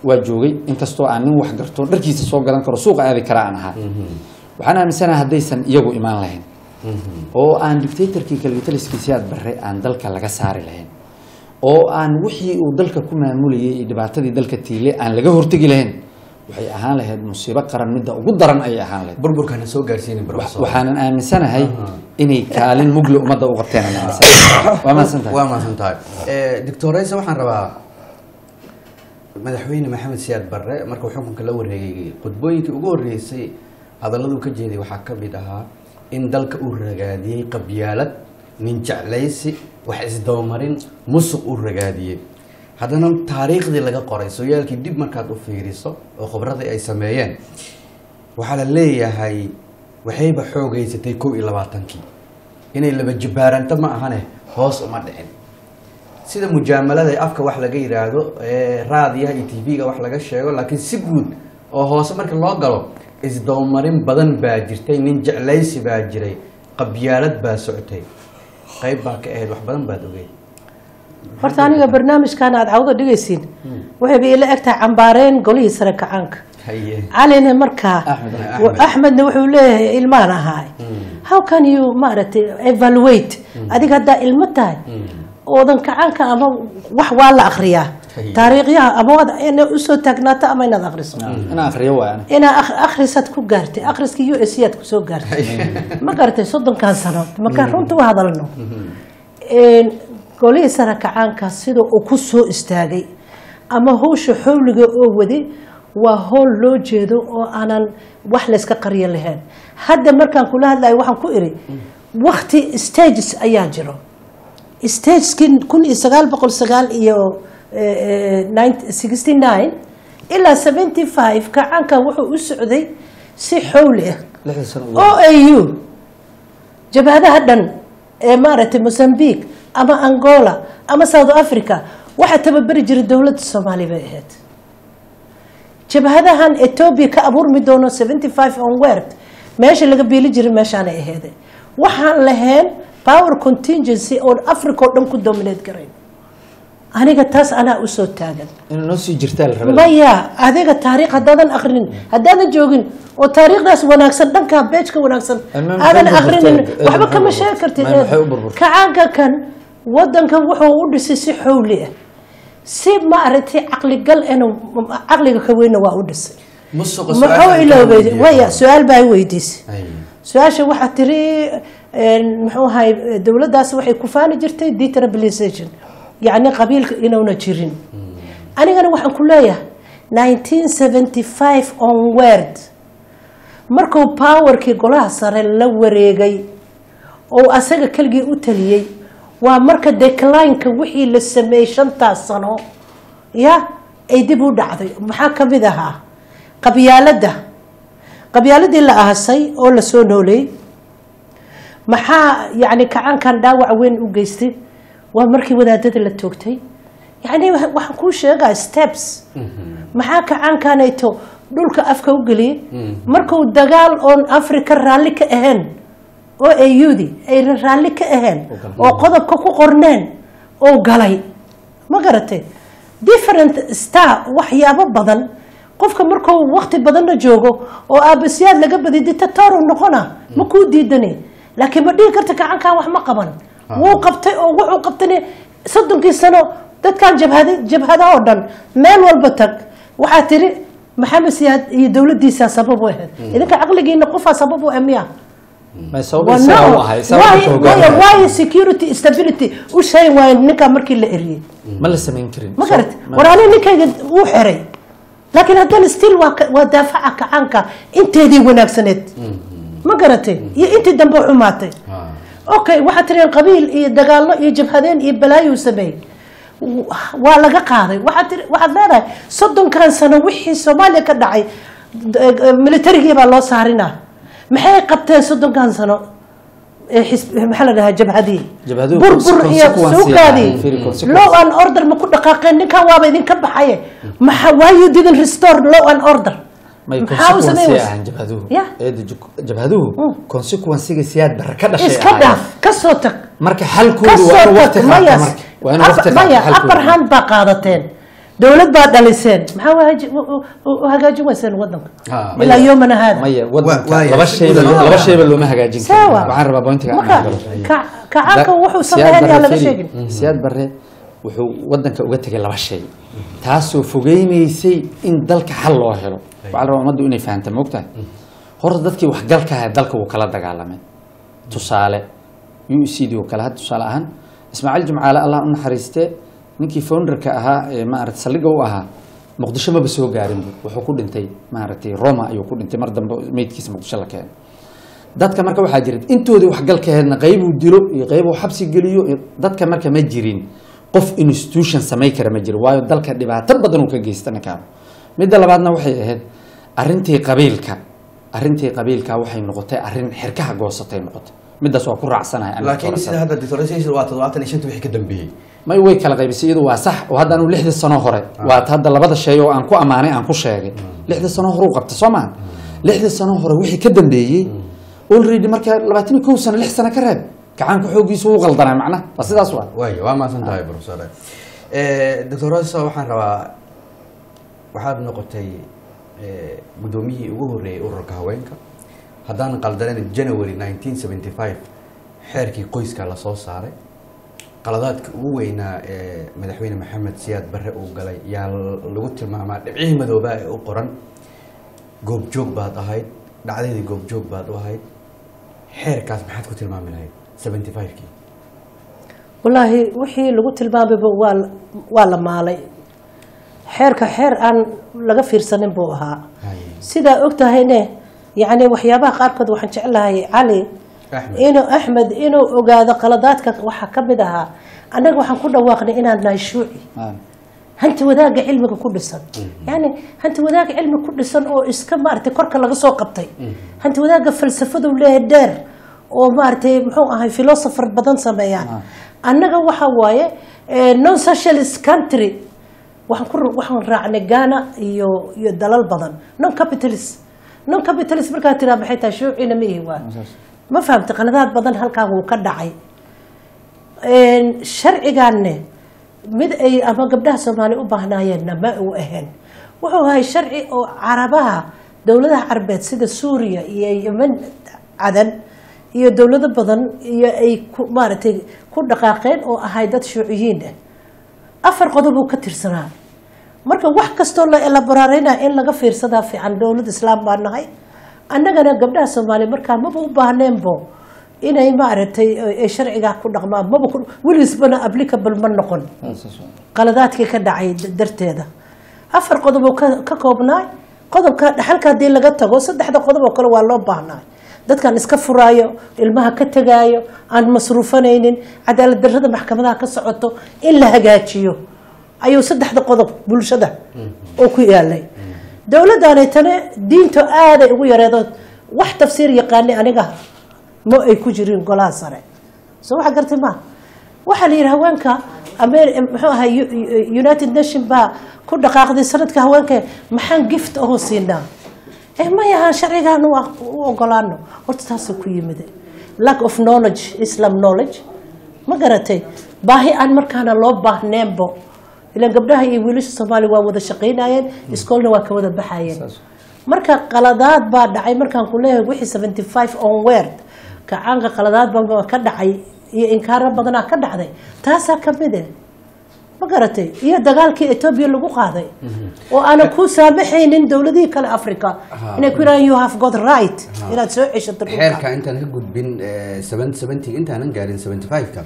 waa joogay inkastoo aan nin wax garto dharkiisa soo gadan karo suuqa aadi kara aan ahaa waxaan aaminsanahay haddaysan iyagu imaan lahayn oo aan dictatorkii kaligitaliskii siyaad barre aan dalka laga saari lahayn oo aan wixii uu dalka ku maamulayay iyo dhibaatadii dalka tiile aan laga hortegi lahayn waxay ahaan lahayd musiibo qaran midda ugu daran ayay ahaan lahayd burburkana soo gaarsiinay professor waxaanan aaminsanahay inay kaalin mugle ummadda u qabteen aan aaminsanahay waa mahadsantahay waa mahadsan tahay doctor rayse waxaan rabaa madaxweyne maxamed siyaad barre markuu xukunka la wareegay khudbooyinkii ugu horreysay hadalladuu ka jeeday waxaa ka mid ahaa in dalka uu ragaadiyey qabyaalad nin jeclaysi wax isdabamarin musuq uu ragaadiyey haddana taariikhdii laga qoray sooyaalkii dib markaad u fiiriso oo khibradii ay sameeyeen waxaa la leeyahay waxayba xoogeysatay kow iyo labaatankii inay laba jibaaranto ma ahane hoos uma dhicin sida mujaamalada ee afka wax laga yidhaahdo ee raadiyaha iyo tv-ga wax laga sheego laakiin si guud oo hoose marka loo galo isdabamarin badan baa jirtay nin jeclaysi baa jiray qabyaalad baa socotay qayb baa ka ahayd wax badan baad ogeyd horta aniga barnaamijkan aad cawdo dhigaysiin waxayba ila eg tahay cambaareen golihii sare kacaanka haye calina markaa Axmed. Axmed. axmedna wuxuu leeyahay ilmaan ahaay how can you maaragtay evaluate adiga haddaa ilmo tahay oodan kacaanka ama wax waa la akriyaa Haye. taariikhyaha ama waad inaad usoo taagnaato ama inaad akriso inaan akhriyo waa ana inaa ak- akhrisaad ku gaartay akhriska u s aad kusoo gaartay ma garatay soddonkan sano markaan runta u hadalno Een, golihii sare kacaanka sida uu ku soo istaagay ama hawsha xowliga oo waday waa howl loo jeedo oo aanan wax layska qaryo lahayn hadda markaan kula hadlayo waxaan ku iri wakti stages ayaa jiro stagekii kun iyo sagaal boqol sagaal iyo sixty nine ilaa seventy five kacaankan wuxuu u socday si xowli ah lixda sano ugu o a u jabhadaha dhan ee maaragtay mozambique ama angola ama south africa waxaa tababeri jiray dowladda soomaaliya bay ahayd jabhadahan ethiopia ka abuurmi doono seventy five onward meesha laga biili jiray meeshaanay aheeday waxaan lahayn power contingency oo africa oo dhan ku dominate garayn aniga taas anaa usoo taagan inuu noo sii jirtaa la rabaa maya adiga taariikh haddaadan akrinin haddaadan joogin oo taariikhdaas wanaagsan dhankaa beejka wanaagsan Almaam aadan maxay u akrinin burburtay? waxba Maxay kama u sheegi kartid burburtay? Maxay u burburtay? kacaanka kan wadanka wuxuu u dhisay si xowli ah si maaragtay caqligal enu caqliga ka weyna waa u dhisay musuqa muxuu su'aashan iloobay kala waya weydiiyey. su-aal baa i weydiisay Haye. su-aasha waxaa tiri een, muxuu ahay dowladdaas waxay ku faani jirtay detrabilization yacni qabiilka inuuna jirin anigana waxaan ku leeyahay nineteen seventy five onward markuu powerkii golaha sare la wareegay oo asaga keligii u taliyey waa marka declineka wixii la sameeyey shantaas sano ya ay dib u dhacday maxaa ka mid ahaa qabyaaladda qabyaaladii la aasay oo la soo nooleeyey maxaa yani kacaankan dhaawac weyn u geystay waa markii wadaadada la toogtay yani wa- waxaan kuu sheegaa steps maxaa kacaankanayto dhulka afka u geliyey markuu dagaal oon africa raalli ka ahayn oo ayudi ayna raalli ka ahayn oo qodobka ku qorneen oo galay ma garatay different star waxyaabo badan qofka markuu wakti badanna joogo oo aabasyaad laga badiy dictator noqona ma kuu diidani laakiin ma dhihi karta gacankan wax ma qaban wuu qabtay oo wuxuu qabtay soddonkii sano dadkan jabhada jabhada oo dhan meel walba tag waxaa tiri maxamed siyaad iyo dowladiisa sabab u ahayd idinka caqligiina qofaa sabab u ah miya may sabab isaga u ahay sababta why hoggaamiya why security stability u sheegi waayo ninkaa markii la eriyey ma la samayn karin ma So- garat ma- war ani ninkayga wuu xiray laakiin haddana still waa ka- waa daafaca kacaanka inteedii wanaagsaneed ma garatay iyo intii dambe xumaatay okay waxaad tireen qabiil iyo dagaallo iyo jabhadeen iyo balaayuu sameeyey W- waa laga qaaday waxaad tiri waxaad leedahay soddonkan sano wixii soomaaliya ka dhacay d- eh, militarigii baa loo saarinaa maxay qabteen soddonkan sano ee xisb- maxaa la dhahaa jabhadii Jabhaduhu burbur iyo consequence suugaadii yahay, very consequence. law and order ma ku dhaqaaqeen ninkan waaba idinka baxaye maxa why you didn't restore law and order may Maxaa u consequence sameyn ahaan jabhaduhu Ya. eeda ju- jabhaduhu consequence-ga siyaad barra ka dhashay iska ahaayeen. dhaaf ka soo tag marka xalkoodu waa kasoo inuu waqti tag qaata maya marka waa inuu waqti maya qaata upper xalkoodu hand baa qaadateen dowlad baa dhaliseen maxaa u haaji- u- u- u- u hagaajin weyseen wadanka Ha, ilaa yoomana haada maya Wa- wadanka waaya. laba shayba Wadan- laba shayba looma hagaajin karo Sawa. waxaan rabaa bointiga aan marka galo ka- kacaanka wuxuu Siyaad sameeyay Barre yaa laga Firi, sheegin siyaad barre wuxuu wadanka uga tegay laba shay taasoo fogeynaysay in dalka xal loo helo waxaa la rabaa ummaddu inay fahamta moogtahay horta dadkii waxgalka ahaa dalka wuu kala dagaalamay tusaale u c d oo kale had tusaale ahaan ismaaciil jimcaale allah u naxariiste ninkii founderka ahaa ee maarata saldhigga u ahaa muqdisho maba soo gaarin bu wuxuu ku dhintay maaragtay roma ayuu ku dhintay mar dambe meydkiisa muqdisho la keenay dadka marka waxaa jira intoodii waxgalkaheedna qaybuu dilo iyo qaybuu xabsi geliyo iyo dadka marka ma jirin qof institution samay kara ma jiro waayo dalka dhibaato badan uu ka geysta ninkaan midda labaadna waxay ahayd arintii qabiilka arintii qabiilka waxay noqotay arin xirkaha goosatay noqotay midaas waa ku raacsanahay aniga laakiin doorashada. sida hadda deforestation waa toddobaatan iyo shanta wixii ka dambeeyey may way kala qaybisay iyadu waa sax oo hadda anu lixdii sano hore waa hadda labada shay oo aan ku ammaanay aan ku sheegay lixdii sano hore u qabta soo maha lixdii sano hore wixii ka dambeeyey already marka labaatan iyo kow sano lix sano ka reeb gacaanka xoogiisu wuu qaldanaa macnaha waa sidaas waa waay waa maasan tahay professor doctor rosa waxaan rabaa waxaad noqotay eh, guddoomiyihii ugu horreeyey ururka haweenka haddaan qaldanen january 1975 xeerkii qoyska la soo saaray qaladaadka ugu weynaa ee madaxweyne maxamed siyaad barre uu galay yaa lagu tilmaamaa dhibcihii madoobaa ee u qoran goobjoog baad ahayd dhacdadii goobjoog baad u ahayd xeerkaas maxaad ku tilmaami lahayd 75kii wallaahi wixii lagu tilmaamayba waa la- waa la maalay xeerka xeer aan laga fiirsanin buu ahaa Haye. sidaa og tahayne yacni waxyaabaha qaarkood waxaan jeclahay cali Axmed. inuu axmed inuu ogaado qaladaadka waxaa ka mid ahaa annaga waxaan ku dhawaaqnay inaan nahay shuuci hanti wadaagga cilmiga ku dhisan yani hanti wadaagga cilmi ku dhisan oo iska maaragtay korka laga soo qabtay hanti wadaagga falsafadu leeyahay dheer oo maaragtay muxuu ahay philosopher badan sameeyaan annaga waxa waaye eh, non socialist country waxaan ku waxaan raacnay Ghana iyo iyo dalal badan non capitalist non capitalist markaa tiraa maxay tahay shuucina ma ihi waa ma fahamtay qaladaad badan halkaa wuu ka dhacay Een, sharcigaanne mid ay ama gabdhaha soomaali u baahnaayeenna ma uu ahayn wuxuu ahay sharci oo carabaha dowladaha carabeed sida suuriya iyo yemen cadan iyo dowlado badan iyo ay ku maaragtay ku dhaqaaqeen oo ahay dad shuuciyiin ah afar qodob uu ka tirsanaa marka wax kastoo la elaboraareyna in laga fiirsadaa fiican dowlad islaam baa nahay annagana gabdhaha soomaaliya markaa maba u baahneenbo inay maaragtay ay sharcigaa ku dhaqmaan maba ku- weligisbana applicable ma noqon qaladaadkii ka dhacay d- darteeda afar qodob oo ka ka koobnaay qodobka dhaxalka haddii laga tago saddexda qodob oo kale waa loo baahnaa dadkan iska furaayo ilmaha ka tegaayo aan masruufanaynin cadaalad darrada maxkamadaha ka socoto in la hagaajiyo ayuu saddexda qodob bulshada oo ku yaalay dowladdaanay tane diinto aaday ugu yareedo wax tafsiir yaqaani aniga ma ay ku jirin golaha sare soo waxa gartay ma waxaa la yidhi haweenka amer muxuu ahay U- U- united nation baa ku dhaqaaqday sanadka haweenka maxaan gift aho siinaa eh mayaha sharcigaanu waa u ogolaano horta taasoo ku yimid lack of knowledge islam knowledge ma garatay baahi aan markaana loo baahneenbo ilaan gabdhaha iyo wiilasha soomaaliya waa wada shaqaynayeen iskoolna waa ka wada baxayeen marka qaladaad baa dhacay markaan ku leeyahay wixii seventy five on word kacaanka qaladaad baa ka dhacay iyo inkaaro badanaa ka dhacday taasaa ka mid eh ma garatay iyo dagaalkii etoobiya lagu qaaday oo aanan ku saamaxaynin dowladihii kale africa inay ku yidhahaan you have got right inaad soo ceshato dhulka xeerka intaan ka gudbin seventy intaanan gaarin seventy five-ka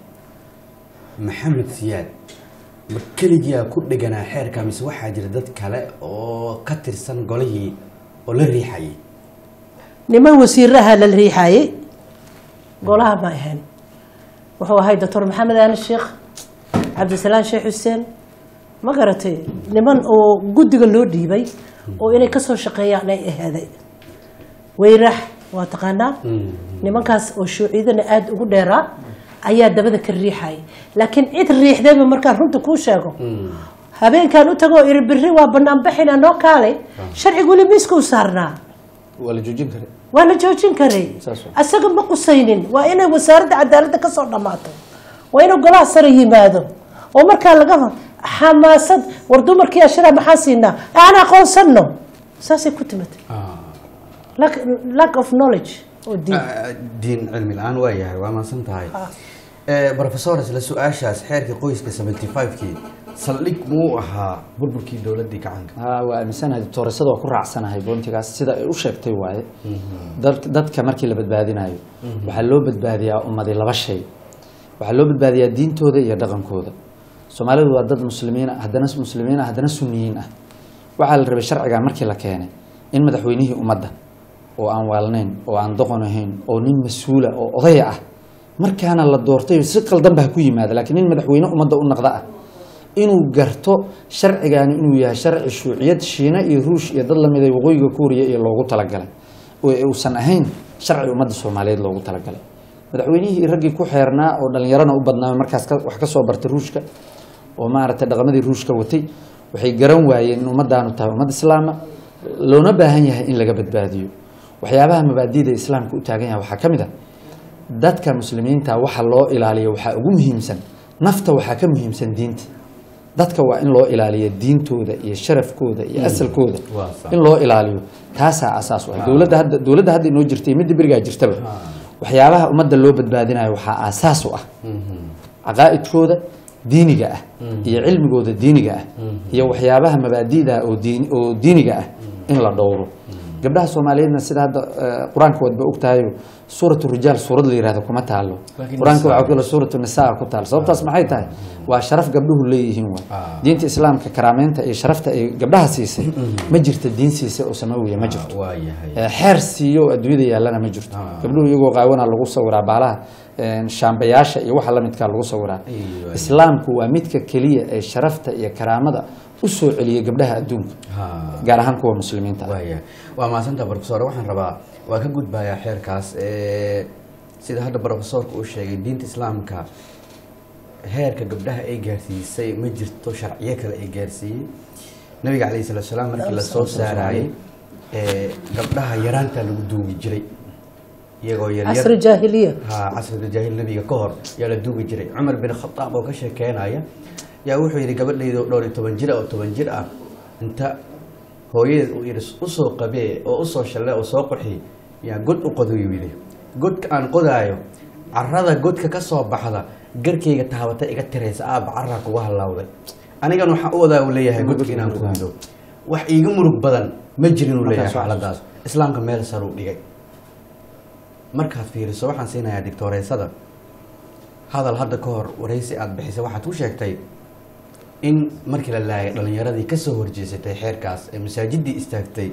maxamed siyaad ma keligiyaa ku dheganaa xeerka mise waxaa jira dad kale oo ka tirsan golihii oo la riixayay niman wasiiraha la riixayay golaha ma ahayn wuxuu ahay doctor maxamed aali sheekh cabdisalaan sheekh xuseen ma garatay niman oo guddiga loo dhiibay oo inay kasoo shaqeeyaan ay ahaaday weyrax waa taqaanaa nimankaas oo shuuciyadana aada ugu dheeraa ayaa dabada ka riixayay laakiin cid riixdayba markaan runta kuu sheego habeenkaan u tago iri biri waa banaanbaxina noo kaalay sharciga weli miiskuu saarnaa waa la joojin kara waa la joojin karay Saas waa. asaga ma qusaynin waa inay wasaaradda cadaaladda ka soo dhammaato waa inuu golaha sare yimaado oo markaa laga xamaasad war dumarkii ashara maxaa siinaa aan aqoonsano saasay ku timid lack, lack of knowledge oo diin Ah, diin cilmi la-aan waa yahay waa maadsan tahay Ah. professor isla su-aashaas xeerkii qoyska 75kii saldhig muu ahaa burburkii dowladii gacanka haa waa aaminsanahay doctooresada waa ku raacsanahay boontigaas sida ay u sheegtay waaye dad- dadka markii la badbaadinayo waxaa loo badbaadiyaa ummadii laba shay waxaa loo badbaadiyaa diintooda iyo dhaqankooda soomaalidu waa dad muslimiin ah haddana muslimiin ah haddana sunniyiin ah waxaa la rabay sharcigan markii la keenay in madaxweynihii ummadda oo aan waalnayn oo aan doqon ahayn oo nin mas-uula oo odaya ah markaana la doortay si qaldanba ha ku yimaada laakiin nin madaxweyne ummadda u naqda ah inuu garto sharcigaani inuu yahay sharci shuuciyad shiina iyo ruush iyo dad lamid a waqooyiga kuuriya iyo loogu talagalay oo uusan ahayn sharci ummadda soomaaliyeed loogu talagalay madaxweynihii raggii ku xeernaa oo dhallinyarana u badnaa markaas ka- wax ka soo bartay ruushka oo maaragtay dhaqamadii ruushka watay waxay garan waayeen in ummadaanu tahay ummad islaama loona baahan yahay in laga badbaadiyo waxyaabaha mabaadi'da islaamka u taagan yahay waxaa ka mid a dadka muslimiinta waxa loo ilaaliyo waxaa ugu muhiimsan nafta waxaa ka muhiimsan diinta dadka waa in loo ilaaliyo diintooda iyo sharafkooda iyo asalkooda Waa sax. in loo ilaaliyo taasaa asaas u ah dowladda hadda dowladda hadda inoo jirtay midda berigaa jirtaba waxyaabaha ummadda loo badbaadinayo waxaa aasaas u ah caqaa'idkooda diiniga ah iyo cilmigooda diiniga ah iyo waxyaabaha mabaadi'da oo diin oo diiniga ah in la dhowro gabdhaha soomaaliyeedna sida hadda eh, qur-aanka waadba ogtahay suuratu rijaal suurad la yihahdo kuma taalo Laakiin qur-aanka nisaa- waxaa kale suuratu nisaa ku taal sababtaas maxay tahay waa sharaf gabdhuhu leeyihiin waay Ah. diinta islaamka karaameynta iyo sharafta ay gabdhaha siisay ma jirta diin siisay oo samawiya ma jirto waa yahay Eh, xeer siiyo oo adduunyada yaallana ma jirto Ah. gabdhuhu iyagoo qaawana lagu sawiraa baalaha eh, shaambayaasha iyo waxa lamidkaa lagu sawiraa Aywa. islaamku waa midka keliya ee sharafta iyo karaamada u soo celiya gabdhaha adduunka Ha. gaar ahaan kuwa muslimiinta ah waaya waa mahadsanta professor waxaan rabaa waa ka gudbayaa xeerkaas ee, sida hadda professorka uu sheegay diinta islaamka heerka gabdhaha ay gaarsiisay ma jirto sharciyo kale ay gaarsiiyey nabiga calayhi salatu salaam markii la soo saarayay ee, gabdhaha yaraanta lagu duugi jiray iyagoo yaryar casri jaahiliya ha casriga jaahil nabiga ka hor yaa la duugi jiray cumar bin khataab oo ka sheekeynaya yaa wuxuu yidhi gabadhaydo dhowr iyo toban jir ah oo toban jir ah inta hooyadeed uu yidhi usoo qabee oo usoo shalle oo soo qurxi yaa god u qodayu yidhi godka aan qodaayo carada godka ka soo baxda garkayga taabata iga tiraysa aaba caraa kuga hallawday anigan waxaa u wadaa uu leeyahay godka inaan ku rido wax iiga murug badan ma jirin uu leeyahay Markaas waa xaaladaas islaamka meel sar uu dhigay markaad fiiriso waxaan siinayaa dictooreysada hadal hadda ka hor waraysi aada bixisay waxaad ku sheegtay in markii la laayay dhalinyaradii kasoo horjeesatay xeerkaas ee masaajidii istaagtay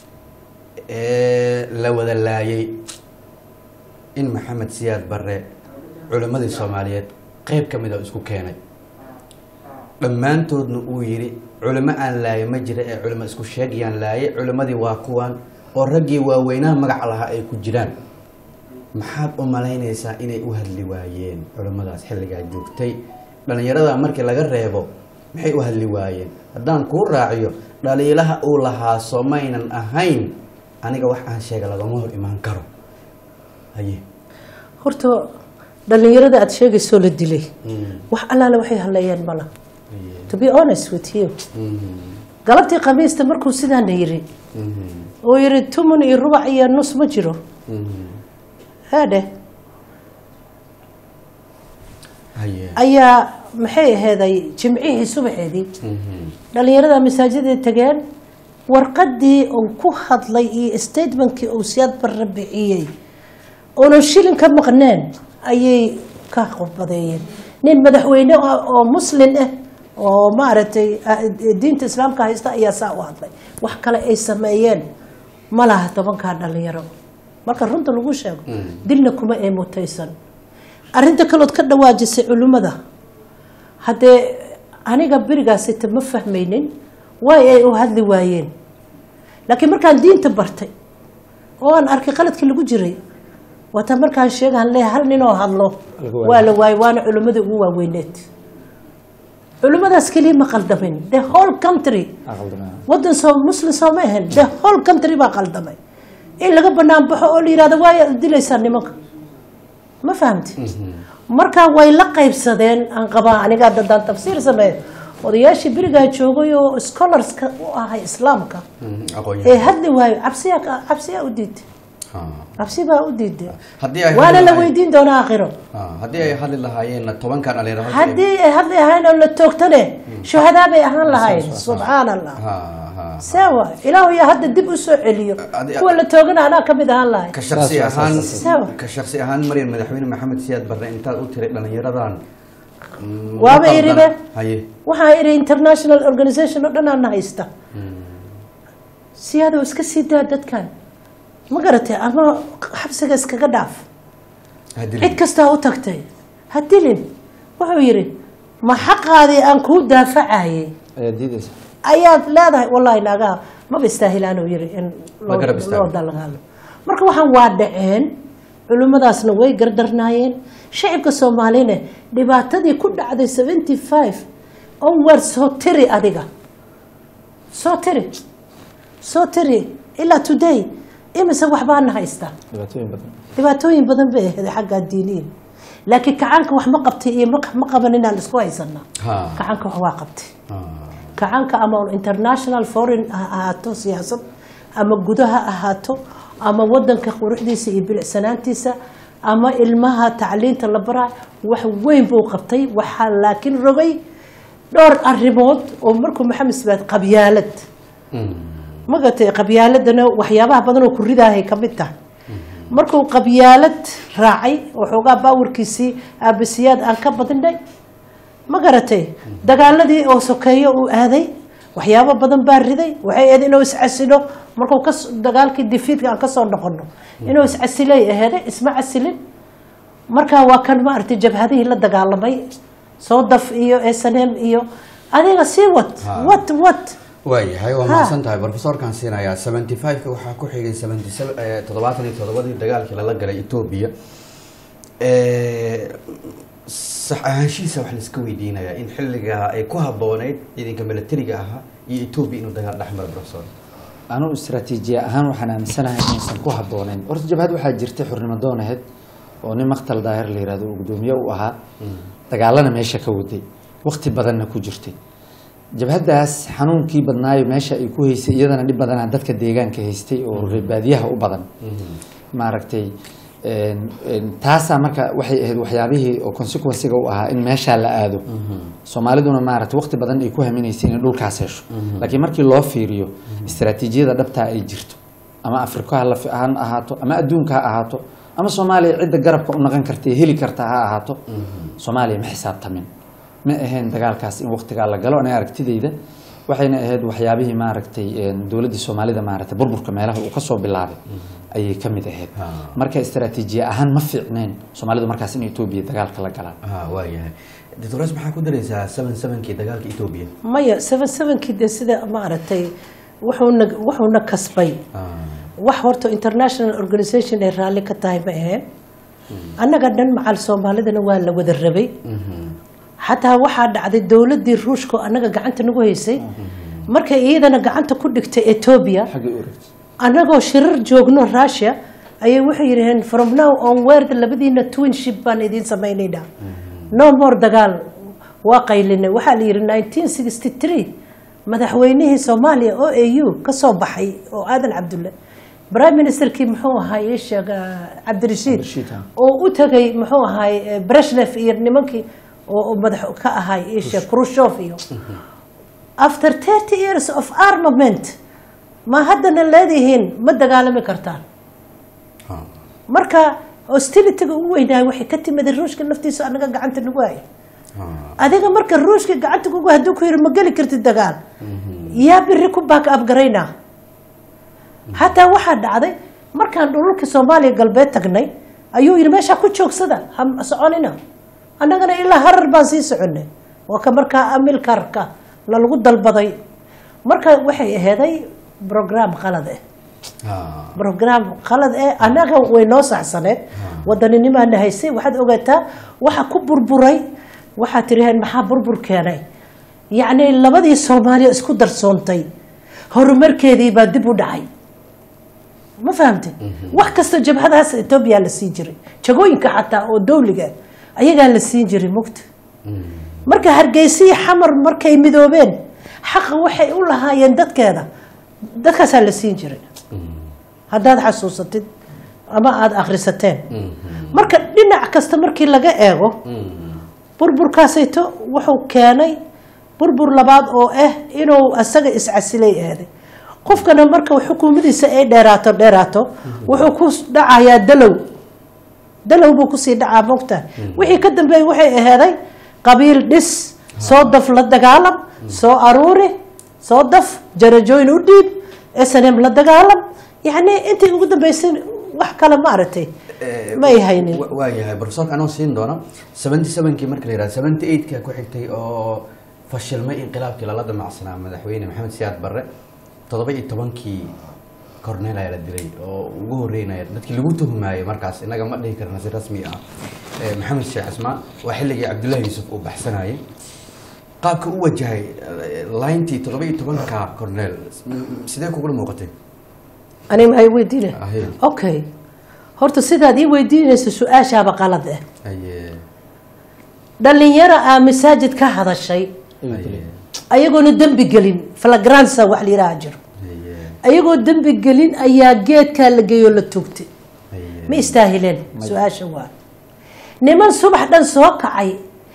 ee la wada laayay in maxamed siyaad barre culimmadii soomaaliyeed qeyb ka mid a isku keenay dhammaantoodna uu yidhi culimo aan laaye ma jira ee culimo isku sheegayaan laaye culimmadii waa kuwan oo raggii waaweynaha magac lahaa ay ku jiraan maxaad u malaynaysaa inay u hadli waayeen culimmadaas xilligaa joogtay dhallinyarada markii laga reebo maxay u hadli waayeen haddaan kuu raaciyo dhaliilaha uu lahaa soomaynan ahayn aniga wax aan sheega lagama hor imaan karo haye horta dhallinyarada aada sheegaysoo la dilay wax allaale waxay hadleeyeen mala to be honest with you galabtii khamiista markuu sidaana yiri uu yiri tumun iyo rubac iyo nus ma jiro haadhe haye ayaa maxay aheeday jimcihii subaxeedii dhallinyarada masaajidai tageen warqadii uu ku hadlay iyo statementkii uu siyaad barre bixiyey oonan shilin ka maqneen ayay ka khudbadeeyeen nin madaxweyne ah oo muslin ah oo maaragtay ah, diinta islaamka haysta ayaa saa u hadlay wax kale ay sameeyeen ma laha tobankaa dhalinyaro marka runta lagu sheego dilna kuma ee mutaysan arrinta kalood ka dhawaajisay culimmada haddee aniga berigaasita ma fahmaynin waay ay u hadli waayeen laakiin markaan diinta bartay oo aan arkay qaladkii lagu jiray waata markaan sheegaan le hal ninoo hadlo Lagu waayo. waa la waayay waana culimmada ugu waaweyneed culimmadaas keliya ma qaldamin the whole country Aqaldanaa. wadan soo muslim soo ma ahan the whole country baa qaldamay in laga banaan baxo oo la yihahdo waaya dilaysaa nimanka ma fahamti marka way la qaybsadeen aan qabaa aniga dadaan tafsiir sameeyo odayaashii berigaa joogay oo scholarska u ahay islaamka Mhm, ee aqoon-yahan hadli waayo cabsiyaa ka- cabsiyaa u diiday Ha. cabsi baa u diiday haddii ay waana hadli la lahaayeen- weydiin doonaa aakhiro Ha, haddii ay hadli lahaayeen tobankan dhalinyaro halkan- haddii ay hadli ahayn oo la toogtane shuhadaa bay ahaan lahayn subxaan allah Ha, ha. sawa ilaahu yaa hadda dib u soo celiyo Adi- kuwa la toogana anaa kamid ahaan lahay ka shaksi Saas, saas, ahaan saas, saas. ka shaksi ahaan maryan madaxweyne maxamed siyaad barre intaad u tiray dhalinyaradan mm, Waaba ma qaldan. iribe. haye waxaa idhi international organization oo dhan aana haysta siyaadoo iska sii daa dadkan ma garatay ama xabsiga iskaga dhaaf hadii cid kastaa u tagtay ha dilin wuxuu yidhi ma xaqaadii aan kuu daafacayay ayaa diidaysa ayaad leedahay wallahi naagaha maba istaahilaanuu yidhi in Ma garab loo istaago. loo dalgaalo marka waxaan waa dhaceen culimmadaasna way gardarnaayeen shacibka soomaalina dhibaatadii ku dhacday seventy five onward soo tiri adiga soo tiri soo tiri ilaa today imise waxbaana haystaa dhibaatooyin badan dhibaatooyin badan bay ahayd xagga diiniin laakiin kacaanka wax ma qabtay iyo ma- ma qaban inaan isku haysanaa Ha. kacaanka wax waa qabtay Ha. kacaanka ama international foreign ha ahaato siyaasad ama gudaha ahaato ama wadanka quruxdiisa iyo bilicsanaantiisa ama ilmaha tacliinta la baraa wax weyn buu qabtay waxaa laakiin rogay dhowr arrimood oo markuu maxamed sibaad qabyaalad Mm. magatay qabyaaladana waxyaabaha badan oo ku ridaahay ka mid tahay markuu qabyaalad raacay waxoogaa baawarkiisii aabasiyaad aan ka badinay ma garatay dagaaladii oo sokeeyo uu aaday waxyaabo badan baa riday waxay ahayd inuu iscasilo markuu ka dagaalkii difiidka aan kasoo noqono inuu iscasilay aheede isma casilin markaa waa kan maaragtay jabhadihii la dagaalamay soodaf iyo snm iyo adiga sii wad Ha. wad wad waayahay waa Ha. mahadsan tahay profesorkan siinayaa seventy five-ka waxaa ku xigay seventy seven toddobaatan iyo toddobadii dagaalkii lala galay etoobiya sax ahaanshihiisa wax laiska weydiinayaa in xilligaa ay ku habbooneyd ciidanka milatariga ahaa iyo etoobiya inuu dagaal dhex maro profesor anugu istaraatiijiya ahaan waxaan aaminsanahay inaysan ku habbooneyn horta jabhad waxaa jirtay xurnimo doonaheed oo nin maktal daahir la yihahdo uu gudoomiye u ahaa dagaalana meesha ka waday wakti badanna ku jirtay jabhaddaas xanuunkii badnaayo meesha ay ku haysay iyadana dhib badanaa dadka deegaanka haystay oo reer baadiyaha u badan maaragtay een, een, taasaa marka waxay ahayd waxyaabihii oo consequencega u ahaa in meeshaa la aado soomaaliduna maaragtay waqti badan ay ku haminaysay inay dhulkaas hesho laakiin markii loo fiiriyo istaraatiijiyada dhabtaa ay jirto ama afrika ha la fi- ha ahaato ama adduunka ha ahaato ama soomaaliya cidda garabka u naqan karta ee heli karta ha ahaato soomaaliya ma xisaabtamin ma ahayn dagaalkaas in waqtigaa la galo aniga aragtidayda waxayna ahayd waxyaabihii maaragtay een, dowladdii soomaalida maaragtay burburka meelaha uu kasoo bilaabay ayay ka mid ahayd Ah. marka istaraatiijiya ahaan ma fiicneen soomaalidu markaas in etoobiya dagaalka la galaan ha waayahay doctores maxaa ku daraysaa seven sevenkii dagaalka etoobiya maya seven sevenkii dee sida maaragtay wuxuuna wuxuuna kasbay wax horta international organization ay raalli ka tahay ma aheen annaga dhan macal soomaalidana waa la wada rabay xataa waxaa dhacday dowladii ruushka oo annaga gacanta nagu haysay markay iyadana gacanta ku dhigtay etoobiya xaggay u wareegtay annagoo shirar joogno russia ayay waxay yidhaheen from now on word labadiina twinship baan idiin samaynaynaa no more dagaal waa qaylinay waxaa la yidhi nineteen sixty three madaxweynihii soomaaliya o a u ka soo baxay oo aadan cabdulle prime ministerkii muxuu ahaay ii sheeg ah, cabdirashiid Cabdirashiid, ha. oo u tagay muxuu ahaay eh, breshnev iyo nimankii oo oo madax ka ahaay ii sheeg khrushchev iyo after thirty years of armament ma haddana leedihiin ma dagaalami kartaan marka hostilityga ugu weynaayo waxay ka timid ruushka naftiisa anaga gacanta nagu haya adiga marka ruushka gacanta kugu hadduu ku yiri ma geli kartid dagaal yaa biri ku baak abgaraynaa xataa waxaa dhacday markaan dhululka soomaaliya galbeed tagnay ayuu yidhi meeshaa ku joogsada ha soconina annagana ilaa harar baan sii soconay waa ka markaa amilkarka lalagu dalbaday marka waxay aheeday brogram qalad ah brogram qalad eh annaga way noo saxsaneed waddaninimaana haysay waxaad ogaataa waxa ku burburay waxaad tiraheen maxaa burbur keenay yacni labadii soomaaliya isku darsoontay horumarkeedii baa dib u dhacay ma fahamtay wax kastoo jabhadahaas etoobiya la siin jiray jagooyinka xataa oo dawliga ayagaa la siin jiray mugta marka hargeysiyi xamar markay midoobeen xaqa waxay u lahaayeen dadkeeda dadkaasaa la siin jiray haddaad xasuusatid ama aada akhrisateen marka dhinac kasta markii laga eego burburkaasayto wuxuu keenay burbur labaad oo ah inuu asaga iscasilay eeday qofkana marka xukuumadiisa ay dheeraato dheeraato wuxuu ku dhacayaa dalow dalow buu kusii dhacaa mogta wixii ka dambeeyey waxay aheeday qabiil dhis soo daf la dagaalam soo aruuri soo daf jarajooyin u dhiib snm la dagaalam yacni intii ugu dambeysay wax kale ma aragtay ma ay haynin Wa- waayahay profesorka anoo siin doona seventy sevenkii marka la yihahdo seventy eightka ku xigtay oo fashilmay inqilaabkii lala damacsanaa madaxweyne maxamed siyaad barre toddoba iyo tobankii cornel ayaa la dilay oo ugu horeynaya dadkii lagu tuhumaayay markaas inaga ma dhihi karna si rasmi ah Eh, maxamed sheekh cismaan waa xilligii cabdullaahi yuusuf uu baxsanayay qaabka u wajahay eh, layntii toddoba iyo tobanka cornel m- sidee kugula muuqatay ani ma ay weydiine Ahe. okay horta sidaad ii weydiinaysa su-aashaaba qalad ah Aye, dhalinyaro aa masaajid ka hadashay aye, ayagoona dembi gelin flagransa wax la yidhaha jiro aye, ayagoo dembi gelin ayaa geedkaa la geeyoo la tugtay aye. ma istaahileen su-aasha waa niman subax dhan soo kacay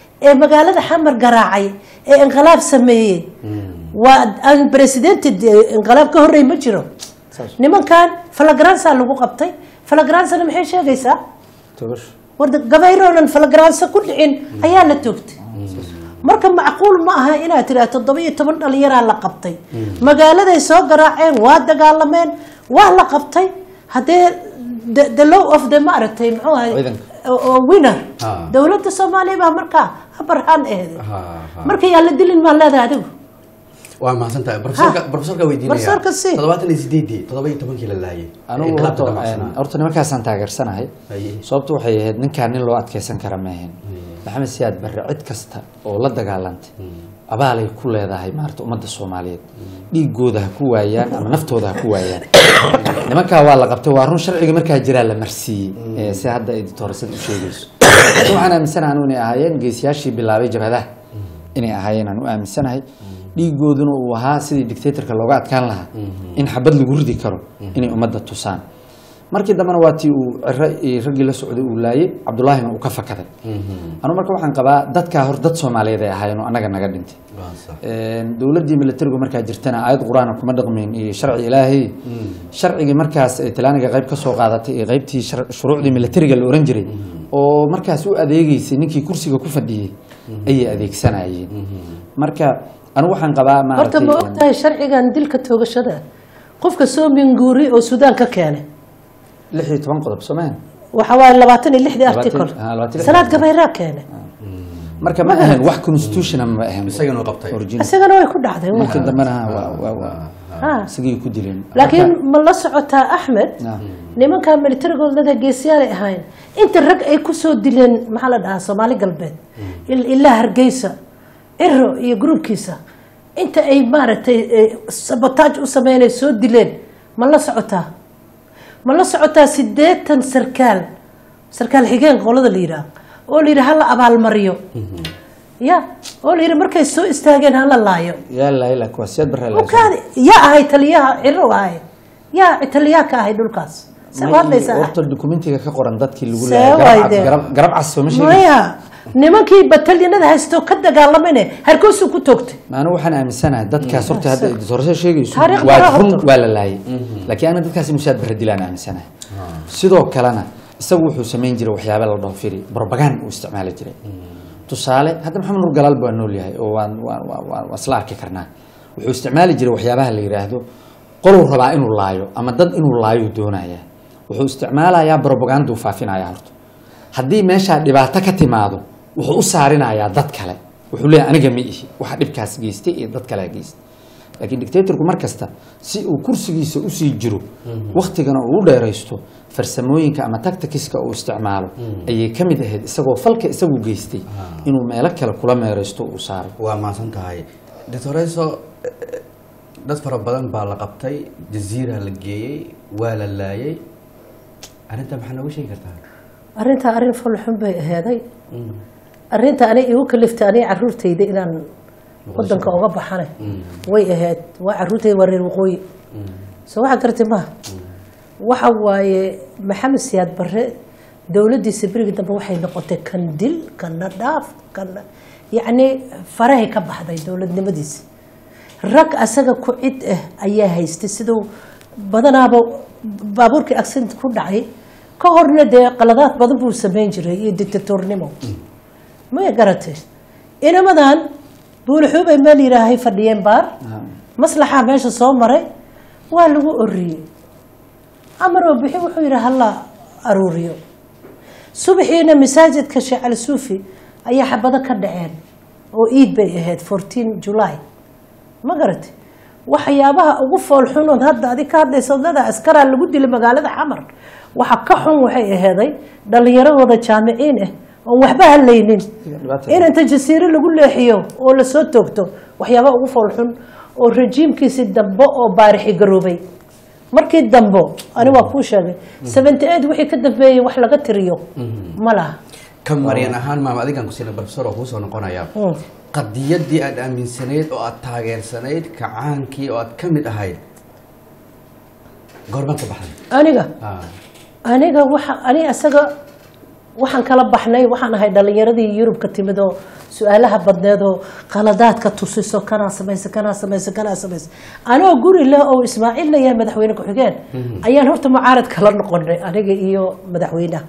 ee magaalada xamar garaacay ee inqilaab sameeyey waa aan presidenti inqilaab ka horrey ma jiro Saas. nimankan flagransa lagu qabtay flagransana maxay sheegaysaa togasho warda gabayroonan falagaraansa ku dhicin ayaa la toogtay marka macquul ma aha inaad tiraa toddoba iyo toban dhalinyaraa la qabtay magaaladay soo garaaceen waa dagaalameen waa la qabtay haddee the- the law of the maaragtay muxuu ahay Ciidanka. oo- oo winner Ah. dowladda soomaaliya baa markaa habarhaan eheday Ha, ha. marka yaa la dilin maa leedahay adigu waa mahadsantahay profesorka Ha. profesorka weydiinaya Profesorka si. toddobaatan iyo sideedii toddoba iyo tobankii la laayay anigu Inqilaabka horta damacsanaa. horta nimankaasaan taageersanahay Aye. sababtu waxay ahayd ninkaan nin loo adkeysan kara ma ahayn maxamed siyaad barre cid kasta oo la dagaalantay abaalay ku leedahay maarata ummadda soomaaliyeed dhiigooda ha ku waayaan ama naftooda ha ku waayaan nimankaa waa la qabtay waa run sharciga markaa jiraa la marsiiyey ee si hadda ay ditoorasada u sheegayso laakiin waxaan aaminsanahay anu inay ahaayeen geesiyaashii bilaabay jabhadaha inay ahaayeen aan u aaminsanahay dhiigooduna uu ahaa sidii dictatorka looga adkaan lahaa in xabad lagu ridi karo inay ummadda tusaan markii dambena waa tii uu ciro iyo raggii la socday uu laayay cabdullaahina uu ka fakaday anu marka waxaan qabaa dadkaa hor dad soomaaliyeed ay ahaayeen oo annaga naga dhintay Waa sax. dowladdii militarigu markaa jirtana aayad qur-aana kuma dhaqmin iyo sharci ilaahay sharcigii markaas ay talaaniga qayb ka soo qaadatay iyo qaybtii shar- shuruucdii militariga la oran jiray oo markaas u adeegeysay ninkii kursiga ku fadhiyey ayay adeegsanayeen marka anigu waxaan qabaa horta ma maaragtay ogtahay sharcigan dilka toogashada qofka soo minguuri oo suudaan ka keenay lix iyo toban qodob soomaan waxa waaye labaatan iyo lixdii Labaatan- article ah, labaatan iyo lix. salaad gabayraa keenay marka ma ahayn wax constitutional ma ahayn Isagana uu qabtay. original isagana way ku dhacday markii dambena waa- waa- waa- Ha. isagii ku dileen laakiin ma la socotaa axmed Ah. nimanka militarigoodada geesiyaalay ahayn inta rag ay kusoo dileen maxaa la dhahaa soomaali galbeed il- ilaa hargeysa ciro iyo gruubkiisa inta ay maaragtay eh, sabotaaj u sameynay soo dileen ma la socotaa ma la socotaa sideetan sarkaal sarkaal xigeen qolada la yidhaah oo la yidhi hala abaalmariyo ya oo la yidhi markay soo istaageen hala laayo yaa laila kuwa siyad barre la ukaadi yaa ahay taliyaha ciro ahay yaa taliyaha ka ahay dhulkaas see u hadlaysaa horta dokumentiga ka qoran dadkii lagu See leeyahay waay garab dee. cad- garab- garab cas sooma sheegin maya nimankii batalyanada haysto ka dagaalamayne harkoosuu ku toogtay maanu waxaan aaminsanahay dadkaas horta hadda doorasho sheegayso Taariikh waa baraa run horta. waa la laayay laakiin ana dadkaasi mushaad barre dilaan aaminsanahay sidoo kalena isagu wuxuu samayn jiray waxyaaba la dhaho firi propagand uu isticmaali jiray tusaale hadda maxamed nur galaal baa nool yahay oo waan waan waan- waan waan isla arki karnaa wuxuu isticmaali jiray waxyaabaha la yidhaahdo qoluu rabaa inuu laayo ama dad inuu laayo doonaya wuxuu isticmaalayaa propaganda uu faafinaya horta haddii meeshaa dhibaato ka timaado wuxuu u saarinayaa dad kale wuxuu leeyahay aniga ma ihi waxa dhibkaas geystay iyo dad kale geystay laakiin dictatorku mar kasta si uu kursigiisa usii jiro waktigana uu u dheeraysto farsamooyinka ama tacticska uu isticmaalo ayay ka mid ahayd isagoo falka isagu geystay inuu meelo kale kula meeraysto uu saaro waa mahadsan tahay doctoreso dad fara badan baa la qabtay jaziira la geeyey waa la laayay arrinta maxaa nooga sheegi kartaa arrintaa arrin fulxun bay aheeday arrinta ani igu kaliftay aniga caruurtayda inaan wadanka uga baxane way ahayd waa caruurtayda waa reer waqooyi soo waxa garatay maha waxa waaye maxamed siyaad barre dowladdiisa berigi dambe waxay noqotay kan dil kana dhaaf kana yacni farahay ka baxday dowladnimadiisa rag asaga ku cid ah ayaa haystay siduu badanaaba baabuurkii accident ku dhacay ka horna dee qaladaad badan buu sameyn jiray iyo dictatornimo maya garatay inamadan buulixuubay meel yidhaahay fadhiyeen baar maslaxaa meesha soo maray waa lagu oriyey amar oo bixi wuxuu yidhi hala aruuriyo subaxiina masaajidka sheekh cali suufi ayaa xabado ka dhaceen oo iid bay ahayd fourteen july ma garatay waxyaabaha ugu foolxunood hadda adig ka hadlaysa wadada askaraa lagu dilay magaalada xamar waxa ka xun waxay aheeday dhalinyaro wada jaamiciin ah oon waxba hadlaynin Dhibaatada. in inta jasiiro lagu leexiyo oo lasoo toogto waxyaabaha ugu foolxun oo rajiimkiisi dambe oo baarixi garoobay markii dambo ani waa kuu sheegay seventy eight wixii ka dambeeyey wax laga tiriyo ma laha ka maryan ahaan maama adigan ku siina professor oo kuusoo noqonaya Mm. qadiyadii aad aaminsanayd oo aad taageersanayd kacaankii oo aad ka mid ahayd goorma ka baxday aniga Ah, aniga waxa ani asaga waxaan kala baxnay waxaan ahay dhalinyaradii yurub ka timid oo su-aalaha badneed oo qaladaadka tusiso kanaa samaysa kanaa samaysa kanaa samaysa anoo guri leh oo ismaaciil la yahay madaxweyne ku-xigeen ayaan horta mucaarad kala noqonay aniga iyo madaxweynaha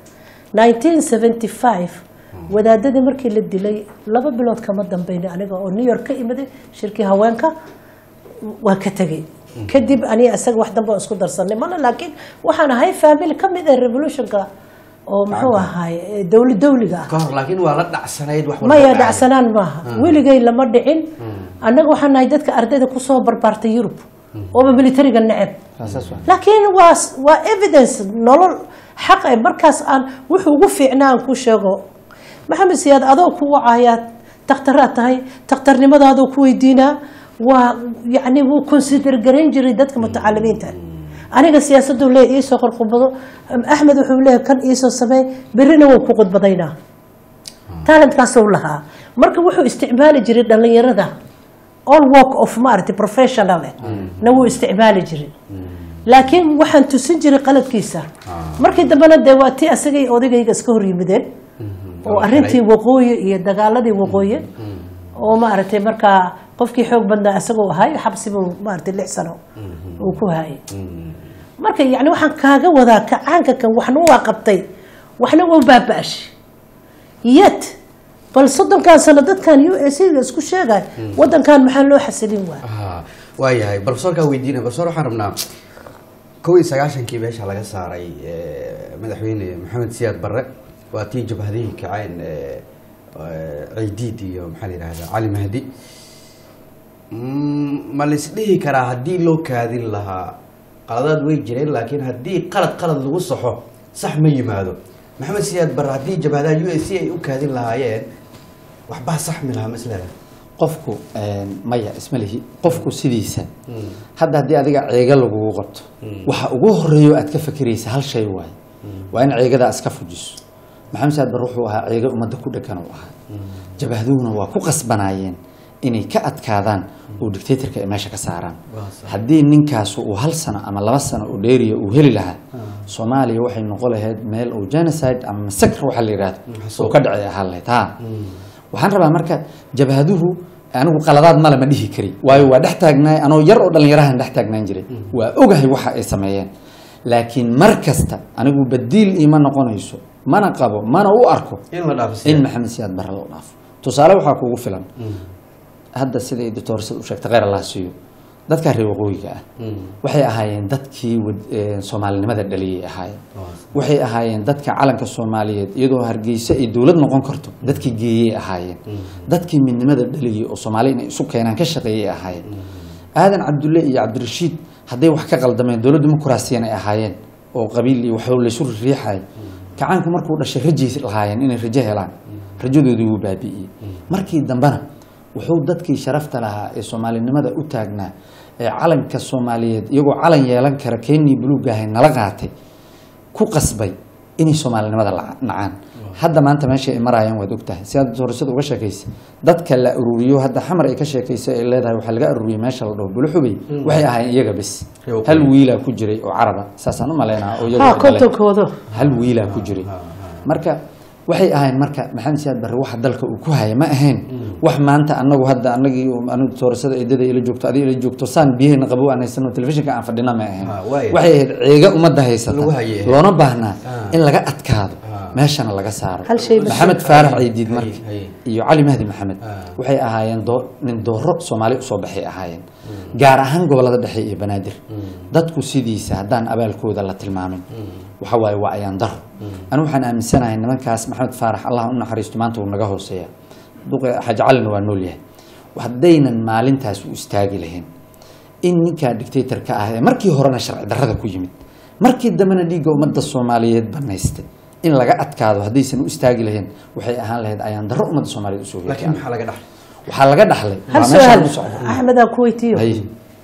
1975 wadaadadii markii la dilay laba bilood kama dambeynay aniga oo new york ka imiday shirkii haweenka waa ka tegey kadib aniga isaga wax dambe oo isku darsanay mana laakiin waxaan ahay family ka mid ah revolutionka oo muxuu ahaay dowli dowliga ah ka hor laakiin waa la dhacsanayd wax walba maya dhacay. dhacsanaan maaha weligay lama dhicin annaga waxaan nahay dadka ardayda kusoo barbaartay yurub ooba militariga neceb saas waa laakiin waa waa evidence nolol xaq eh markaas aan wuxuu ugu fiicnaa aan ku sheego maxamed siyaad adoo ku wacayaa takhtaraad tahay takhtarnimadaadoo ku weydiinaa waa yacni wuu consider garayn jiray dadka mutacalimiinta aniga siyaasaduu leeyahy iisoo qorqubado axmed wuxuu leeyahay kan iisoo sameey berrina wuu ku qudbadaynaa talentkaasuu lahaa marka wuxuu isticmaali jiray dhalinyarada all work of maaragtay professional eh na wuu isticmaali jiray laakiin waxaan tusin jiray qaladkiisa markii dambena dee waa tii asagay odagayga iska hor yimideen oo arrintii waqooyi iyo dagaaladii waqooyi oo maaragtay markaa qofkii xoog badnaa isagoo ahay xabsibuu maaragtay lix sano uu ku hayay marka yani waxaan kaaga wadaa kacaanka kan waxna waa qabtay waxna waa baaba-ashay yet bal soddonkan sano dadkan u s ga isku sheegay wadankan maxaa loo xasilin waaya Ah, waayahay professorkaa weydiinaya professor waxaan rabnaa kow iyo sagaashankii meesha laga saaray eh, madaxweyne maxamed siyaad barre waa tii jabhadihii kaceen eh, eh, ciidiid iyo maxaa la yidhahdaa cali mahdi Mm, ma laisdhihi karaa haddii loo kaadin lahaa qaladaad way jireen laakiin haddii qalad qalad lagu saxo sax ma yimaado maxamed siyaad barre haddii jabhadaha u s c ay u kaadin lahaayeen waxbaa saxmi lahaa maslada qofku een, maya isma lihi qofku sidiisa hadda haddii adiga ceega lagugu qabto waxa ugu horeeyo aad ka fakiraysa hal shay waaye waa in ceegadaa iska fujiso maxamed saad bar wuxuu ahaa ceega ummadda ku dhegan uu ahaa jabahduhuna waa ku qasbanaayeen inay ka adkaadaan oo dictatorka ay meesha ka saaraan haddii ninkaas uu hal sano ama laba sano oo dheeriya uu heli lahaa soomaaliya waxay noqon lahayd meel uu genocide ama masakr waxa la yidhahdo uu ka dhacay ahaan lahayd ha waxaan rabaa marka jabhaduhu anigu qaladaad male ma dhihi kari waayo waa dhex taagnaay anoo yar oo dhallinyarahan dhex taagnaan jiray waa ogahay waxa ay sameeyeen laakiin mar kasta anigu badiil iima noqonayso mana qabo mana u arko in la dhaafo in maxamed siyaad barre loo dhaafo tusaale waxaa kugu filan hadda sida ay doctor u sheegtay kheyr allah siiyo dadka reer waqooyiga ah waxay ahaayeen dadkii wad- ee, soomaalinimada dhaliyay ahaayeen waxay ahaayeen dadka calanka soomaaliyeed iyadoo hargeysa ay dowlad noqon karto dadkii geeyey ahaayeen dadkii midnimada dhaliyay oo soomaali inay isu keenaan ka shaqeeyay ahaayeen aadan cabdulle iyo cabdirashiid hadday wax ka qaldameen dowlad dimuqraasiyan ay ahaayeen oo qabiil iyo waxba laysu riixay kacaanku markuu dhashay rajay lahaayeen inay rajo helaan rajadoodii wuu baabi'iyey markii dambena wuxuu dadkii sharafta lahaa ee soomaalinimada u taagnaa ee calanka soomaaliyeed iyagoo calan yeelan kara keenii buluugahay nala qaatay ku qasbay inay soomaalinimada la- nacaan hadda maanta meesha ay marayaan waad ogtahay si aad doorashada uga sheekaysa dadka la ururiyo hadda xamar ay ka sheekaysa ay leedahay waxaa laga ururiyey meesha la dhaho buluxubey waxay ahaayeen iyaga bes Iyaga hal wiilaa ku jiray oo caraba saasaan u malaynaa oo iyaga ha ay dhaleen. kontonkooda hal wiilaa ku jiray marka waxay ahayn marka maxamed siyaad barre waxa dalka uu ku haya ma ahayn wax maanta anagu hadda anagii anigu doorashada eedada ila joogto adiga ila joogto saan biyahayna qabo aan haysano telefishinka aan fadhina ma ahayn Ah, waaya. waxay ahayd ceega ummadda haysata Lagu hayay. loona baahnaa Ah. in laga adkaado Ah. meeshana laga saaro Hal shay bas- maxamed faarax ciidiid marka Haye, haye. iyo cali mahdi maxamed Ah. waxay ahaayeen doo- nin dooro soomaali usoo baxay ahaayeen gaar ahaan gobolada dhexe iyo banaadir dadku sidiisa haddaan abaalkooda la tilmaamin waxa waaye waa ayaan daro anigu waxaan aaminsanahay nimankaas maxamed faarax allah u naxariisto maanta wuu naga hooseeya duqe xaaji calina waa nool yahay haddaynan maalintaas u istaagi lahayn in ninkaa dictatorka ah ee markii horena sharci darrada ku yimid markii dambena dhiigga ummadda soomaaliyeed banaystay in laga adkaado haddaysan u istaagi lahayn waxay ahaan lahayd ayaan darro ummadda soomaaliyeed usoo laakiin heegay maxaa laga dhaxlay waxaa laga dhaxlay hal waa meeshaan su-aal u socda axmed aan ku weydiiyo Haye.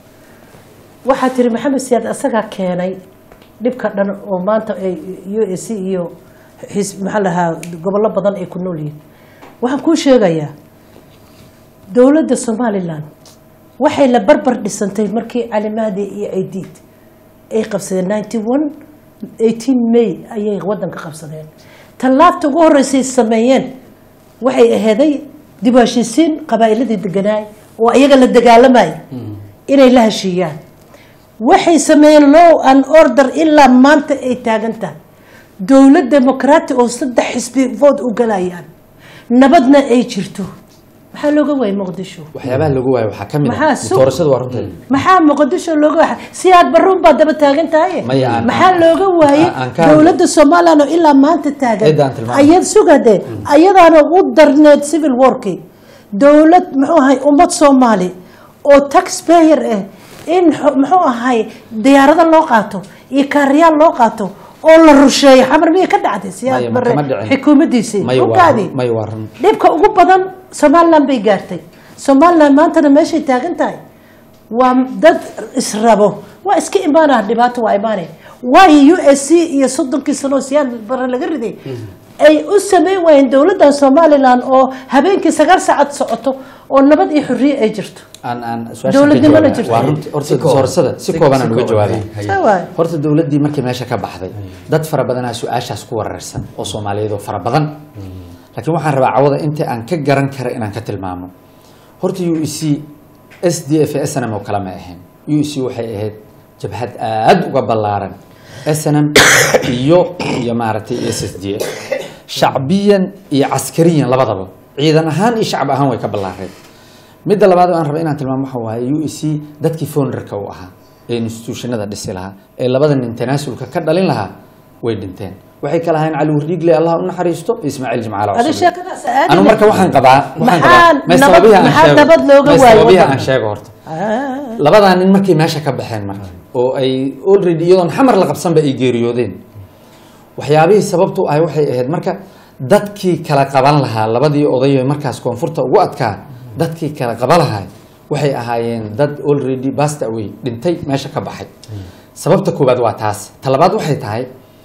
waxaa tiri maxamed siyaad asagaa keenay dhibka dhan oo maanta ay u a c iyo xis maxaa lahaa gobollo badan ay ku nool yihiin waxaan kuu sheegayaa dowladda somalilan waxay la barbar dhisantay markii cali mahdi iyo aidiid ay qabsadeen ninety one eighteen may ayay wadanka qabsadeen tallaabta ugu horreysay sameeyeen waxay aheeday dib u heshiisiin qabaa'iladii deganaay oo iyaga la dagaalamayay inay la heshiiyaan waxay sameeyeen law and order ilaa maanta ay taagan tahay dowlad demoqraati oo saddex xisbi vood u galayaan nabadna ay jirto maxaa looga waayay muqdisho waxyaabaha lagu waayo waxaa ka mid Maxaa ah suuq- doorashada waa runteeda maxaa muqdisho looga waayay si aad baruun baa daba taagan tahay Maya, aan- maxaa looga waayay aan- aan ka- dowladda somalilan oo ilaa maanta taagan Cidda aan tilmaamay. ayad sugade ayadaana u darneed civil warki dowlad muxuu ahay ummad soomaali oo taxpayer ah in xo- muxuu ahay diyaarado loo qaato iyo kaariyaal loo qaato oo la rusheeyo xamar miyay ka dhacday Maya, siyaad ma bare kama dhicin. xukuumaddiisii Maya, waa ogaadi run- maya, waa run. dhibka ugu badan somalilan bay gaartay somalilan maantana meeshay taagan tahay waa dad israbo waa iska imaanaa dhibaato waa imaanay waayo u s c iyo soddonkii sano oo siyaad bare laga riday ay u sameyn waayeen dowladda somalilan oo habeenkii sagaal saacad socoto oo nabad iyo xorriye ay jirto aan aan su-aasha Dowladnimo ka la jawaabaa. jirto. waa runti horta Si kooban. doorashada si Si- kooban si aan uga kooban. jawaabaa Haye. Saa waay. horta dowladdii markii meesha ka baxday dad fara badanaa su-aashaas ku weerarsan oo soomaaliyeed oo fara badan laakiin waxaan rabaa cawada inta aan ka garan kara inaan ka tilmaamo horta u e c s d f s n m oo kale ma ahayn u e c waxay ahayd jabhad aad uga ballaaran s n m iyo iyo maaragtay s s d f shacbiyan iyo caskariyan labadaba ciidan ahaan iyo shacab ahaan way ka ballaareen midda labaad oo aan raba inaan tilmaamo waxa waaye u e c dadkii founderka u ahaa ee institutionada dhisi lahaa ee labada nin tanaasulka ka dhalin lahaa way dhinteen waxay kala ahayn cali wardhiigle allah u naxariisto iyo ismaaciil jimcaale Adi cusub sheekadaas aadi anu leh. marka waxaan qabaa waxaan Maxaa qabaa may nabad- sababihi aan maxaa sheego nabad looga may waayo sababihi waddanka? aan sheego horta Ah. labadaa nin markay meesha ka baxeen marka oo ay already iyadoon xamar la qabsanba ay geeriyoodeen waxyaabihii sababtu ahay waxay ahayd marka dadkii kala qaban lahaa labadii oday ee markaas koonfurta ugu adkaa dadkii kala qaban lahaa waxay ahaayeen dad already bast away dhintay meesha ka baxay sababta koowaad waa taas ta labaad waxay tahay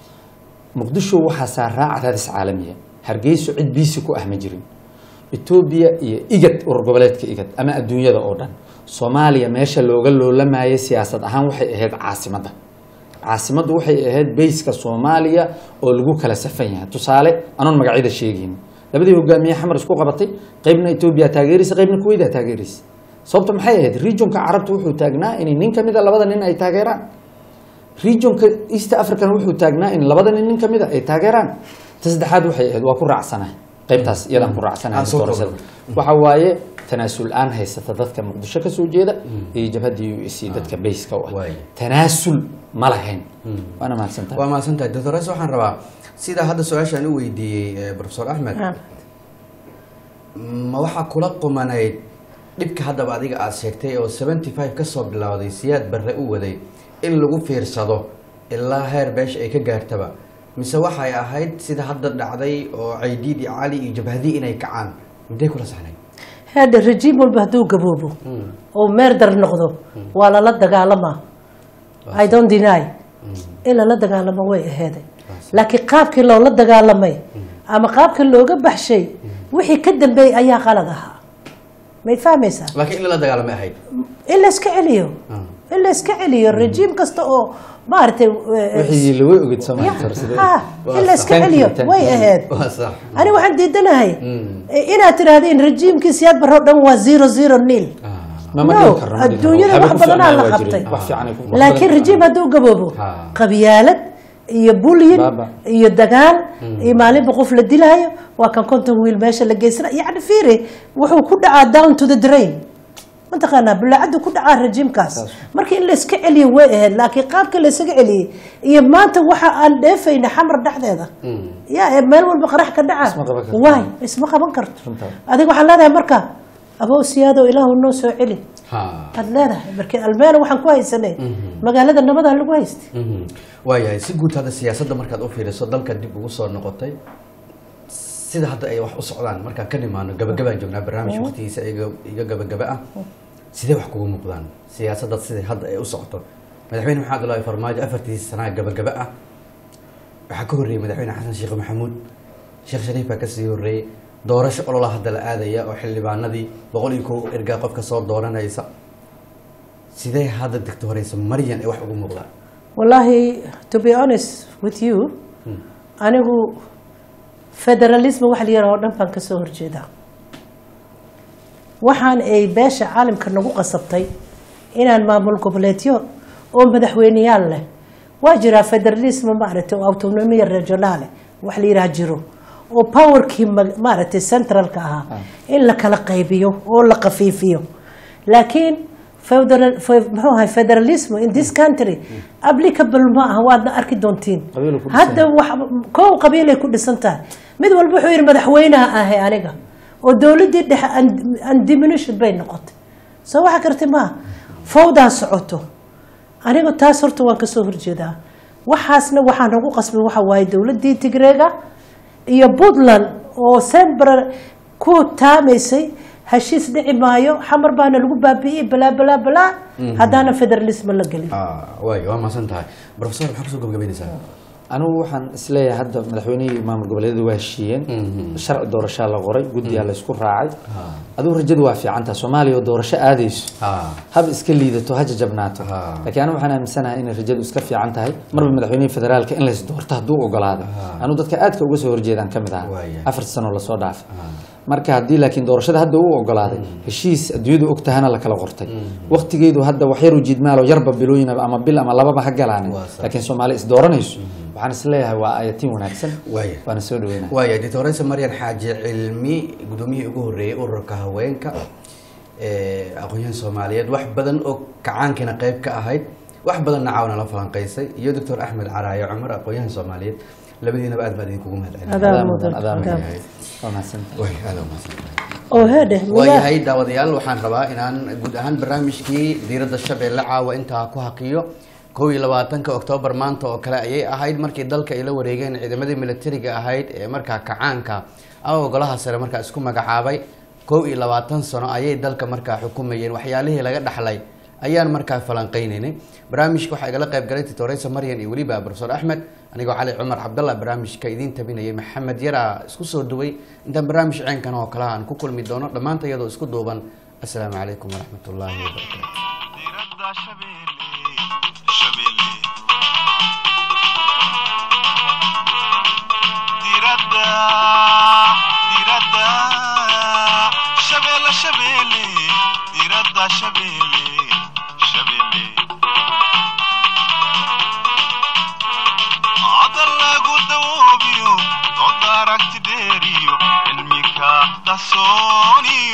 muqdisho waxaa saaraa cadaadis caalamiya hargeyso cid biisi ku ah ma jirin etoobiya iyo igad urur goboleedka igad ama adduunyada oo dhan soomaaliya meesha looga loolamayay siyaasad ahaan waxay ahayd caasimadda caasimaddu waxay ahayd bayska soomaaliya oo lagu kala safan yahay tusaale anoon magacyada sheegayn labadii hogaamiye xamar isku qabatay qaybna etoobiya taageeraysa qaybna kuweyda taageeraysa sababta maxay ahayd regionka carabta wuxuu taagnaa in nin ka mida labada nin ay taageeraan regionka east african wuxuu taagnaa in labada nin nin ka mida ay taageeraan ta saddexaad waxay ahayd waa ku raacsanahay qaybtaas iyadaan ku raacsanahay Aan soo doorashada koobo. waxa waaye tanaasul aan haysata dadka muqdisho ka soo jeeda iyo jabhadda u s dadka bayska u ah Waay. tanaasul ma lahayn waana mahadsantahay waa mahadsantahay doctores waxaan rabaa sida hadda su-aashaan u weydiiyey eh, professor axmed Ah. ma waxaa kula qumanayd dhibka haddaba adiga aada sheegtay oo seventy five kasoo bilowday siyaad barre u waday in lagu fiirsado ilaa heer beesha ay ka gaartaba mise waxay ahayd sida hadda dhacday oo caydiid iyo cali iyo jabhadii inay kacaan midday kula saxnayd hadda rejiim walba hadduu gaboobo oo meerdar noqdo waa lala dagaalamaa i don't deny in lala dagaalamo way aheeday laakiin qaabkii loola dagaalamay ama qaabkii looga baxshay wixii ka dambeeyey ayaa qalad ahaa may fahmaysaa laakiin in lala dagaalamay ahayd in la iska celiyo in la iska celiyo rejiim kasta oo maaragtay eh, wixii lagu ogid soo ya, maanta hore sidee ha, in la iska Thank you, celiyo thank way you. ahayd waa sax ani waxaan diidanahay eh, inaad tidhaahdeen rejiimkii siyaad barro dhan waa zero zero nil ma ma No, dhihi karno, ma dhihi karno. adduunyada Waxba wax ku badanaa fiicnaa la waa qabtay. jiray. wax fiican ay ku- wax laakiin badan- rejiim hadduu gaboobo Ha. qabyaalad iyo bulyin Baaba. iyo dagaal iyo maalinba qof la dilaayo waa kan konton wiil meesha la geysana yani fiiri wuxuu ku dhacaa down to the drain mataqaanaa bulaacadu ku dhacaa rejiimkaas marka in la iska celiyo way ahayd laakiin qaabka la isaga celiyey iyo maanta waxa aan dheefayna xamar dhexdeeda ya ee meel walba qarax ka dhaca Isma qaban karto. waay isma qaban karto Runtaa. adiga waxaan leedahay marka abow siyaado ilaahu noo soo celi ha aad leedahay markii almeena waxaan ku haysanay magaalada nabadaa lagu haystay Mhm. waayahay si guud hadda siyaasadda markaad u fiiriso dalka dib ugu soo noqotay sida hadda ay wax u socdaan markaan ka nimaano gabagabaan joognaa barnaamij waqtigiisa iga iga gabagaba ah sidee wax kugu muuqdaan siyaasadda sida hadda ay u socoto madaxweyne maxamed abdullaahi farmaajo afartiisa sanaa gabagaba ah waxaa ka horreeyey madaxweyne xasan sheekh maxamuud sheekh shariif baa kasii horreeyey doorasho olola hadda la aadaya oo xildhibaanadii boqol iyo kow ergaa qofka soo dooranaysa sidee hadda degto horeysa maryan ay wax ugu muuqdaan wallaahi to be honest with you anigu federalism wax la yaraha oo dhan baan kasoo horjeedaa waxaan ay beesha caalamka nagu qasabtay inaan maamul goboleedyo oo madaxweyneyaal leh waa jiraa federalism maaragtay oo autonomiya regionaale wax la yidhaha jiro oo powerkii ma- maaragtay centralka ahaa in la kala qaybiyo oo la qafiifiyo laakiin federal fe- muxuu ahay federalism in this country applicable ma aha waadna arki doontiin Qabiil ku dhisan hadda wax kow qabiilay ku dhisan tahay mid walba wuxuu yidhi madaxweynaha ahay aniga oo dowladdii dhexe un- undiminished bay noqotay soo waxa karti maaha fawdaa socoto anigu taas horta waan kasoo horjeedaa waxaasna waxaa nagu qasbay waxa waaye dowladdii tigreega iyo puntland oo sembra ku taamaysay heshiis dhici maayo xamar baana lagu baabi'iyey balaa balaa balaa haddaana federalism la gelin waay waa mahadsan tahay professor maxaa kusoo gabagabaynaysaa anigu waxaan isleeyahay hadda madaxweynihii maamul goboleedyada waa heshiiyeen sharci doorashaa la qoray guddiyaa la isku raacay adigu rajadu waa fiicantaa soomaaliya oo doorasho aadayso ha hab iska liidato ha jajabnaato Ha. laakiin anigu waxaan aaminsanahay inay rajadu iska fiican tahay marba madaxweynihii federaalka in lays doorto hadduu ogolaado anigu dadka aadka uga soo horjeedaan ka mid aha Waaya. afar sano lasoo dhaafay marka haddii laakiin doorashada hadda uu ogolaaday heshiis adduunyadu og tahana la kala qortay waqtigeedu hadda wax yaru jiidmaalo yarba bilooyin ama bil ama lababa ha galaanin Waa sax. laakiin soomaali is dooranayso waxaan isleeyahay waa ayatiin wanaagsan Waaya. waana soo dhaweynaa waaya doctoresa maryan xaaji cilmi gudoomiyihii ugu horreeyey ururka haweenka ee aqoonyahan soomaaliyeed wax badan oo kacaankiina qayb ka ahayd wax badanna caawna la falanqaysay iyo doctor axmed caraayo cumar aqoonyahan soomaaliyeed labadiinaba aad baan idinkugu mahadcelin Adaa Adaa mudan, mudan, adaa adaa mudan. mudan. waa mahadsantahay way aad umahadsantahay oo heedhe miyaa waayahay daawadayaal waxaan rabaa inaan guud ahaan barnaamijkii diiradda shabeelle caawa intaa ku haqiyo kow iyo labaatanka oktoobar maanta oo kale ayay ahayd markii dalka ay la wareegeen ciidamadii militariga ahayd ee markaa kacaanka ama golaha sare markaa isku magacaabay kow iyo labaatan sano ayay dalka markaa xukumayeen waxyaalihii laga dhaxlay ayaan markaa falanqeynaynay barnaamijka waxaa igala qayb galay titoreysa maryan iyo weliba profesor axmed anigoo cali cumar cabdallah barnaamijka idiin tabinayay maxamed yaraa isku soo duway intaan barnaamij ceenkan oo kale aan ku kulmi doono dhammaanta iyadoo isku duuban assalaamu calaykum waraxmat ullaahi wabarakaatu diradda shabeelle shabeelle diradda diradda shabeelle shabeelle diradda shabeelle shabeelle hadal lagu dawoobiyo dood aragti dheeriyo cilmika qarsooniyo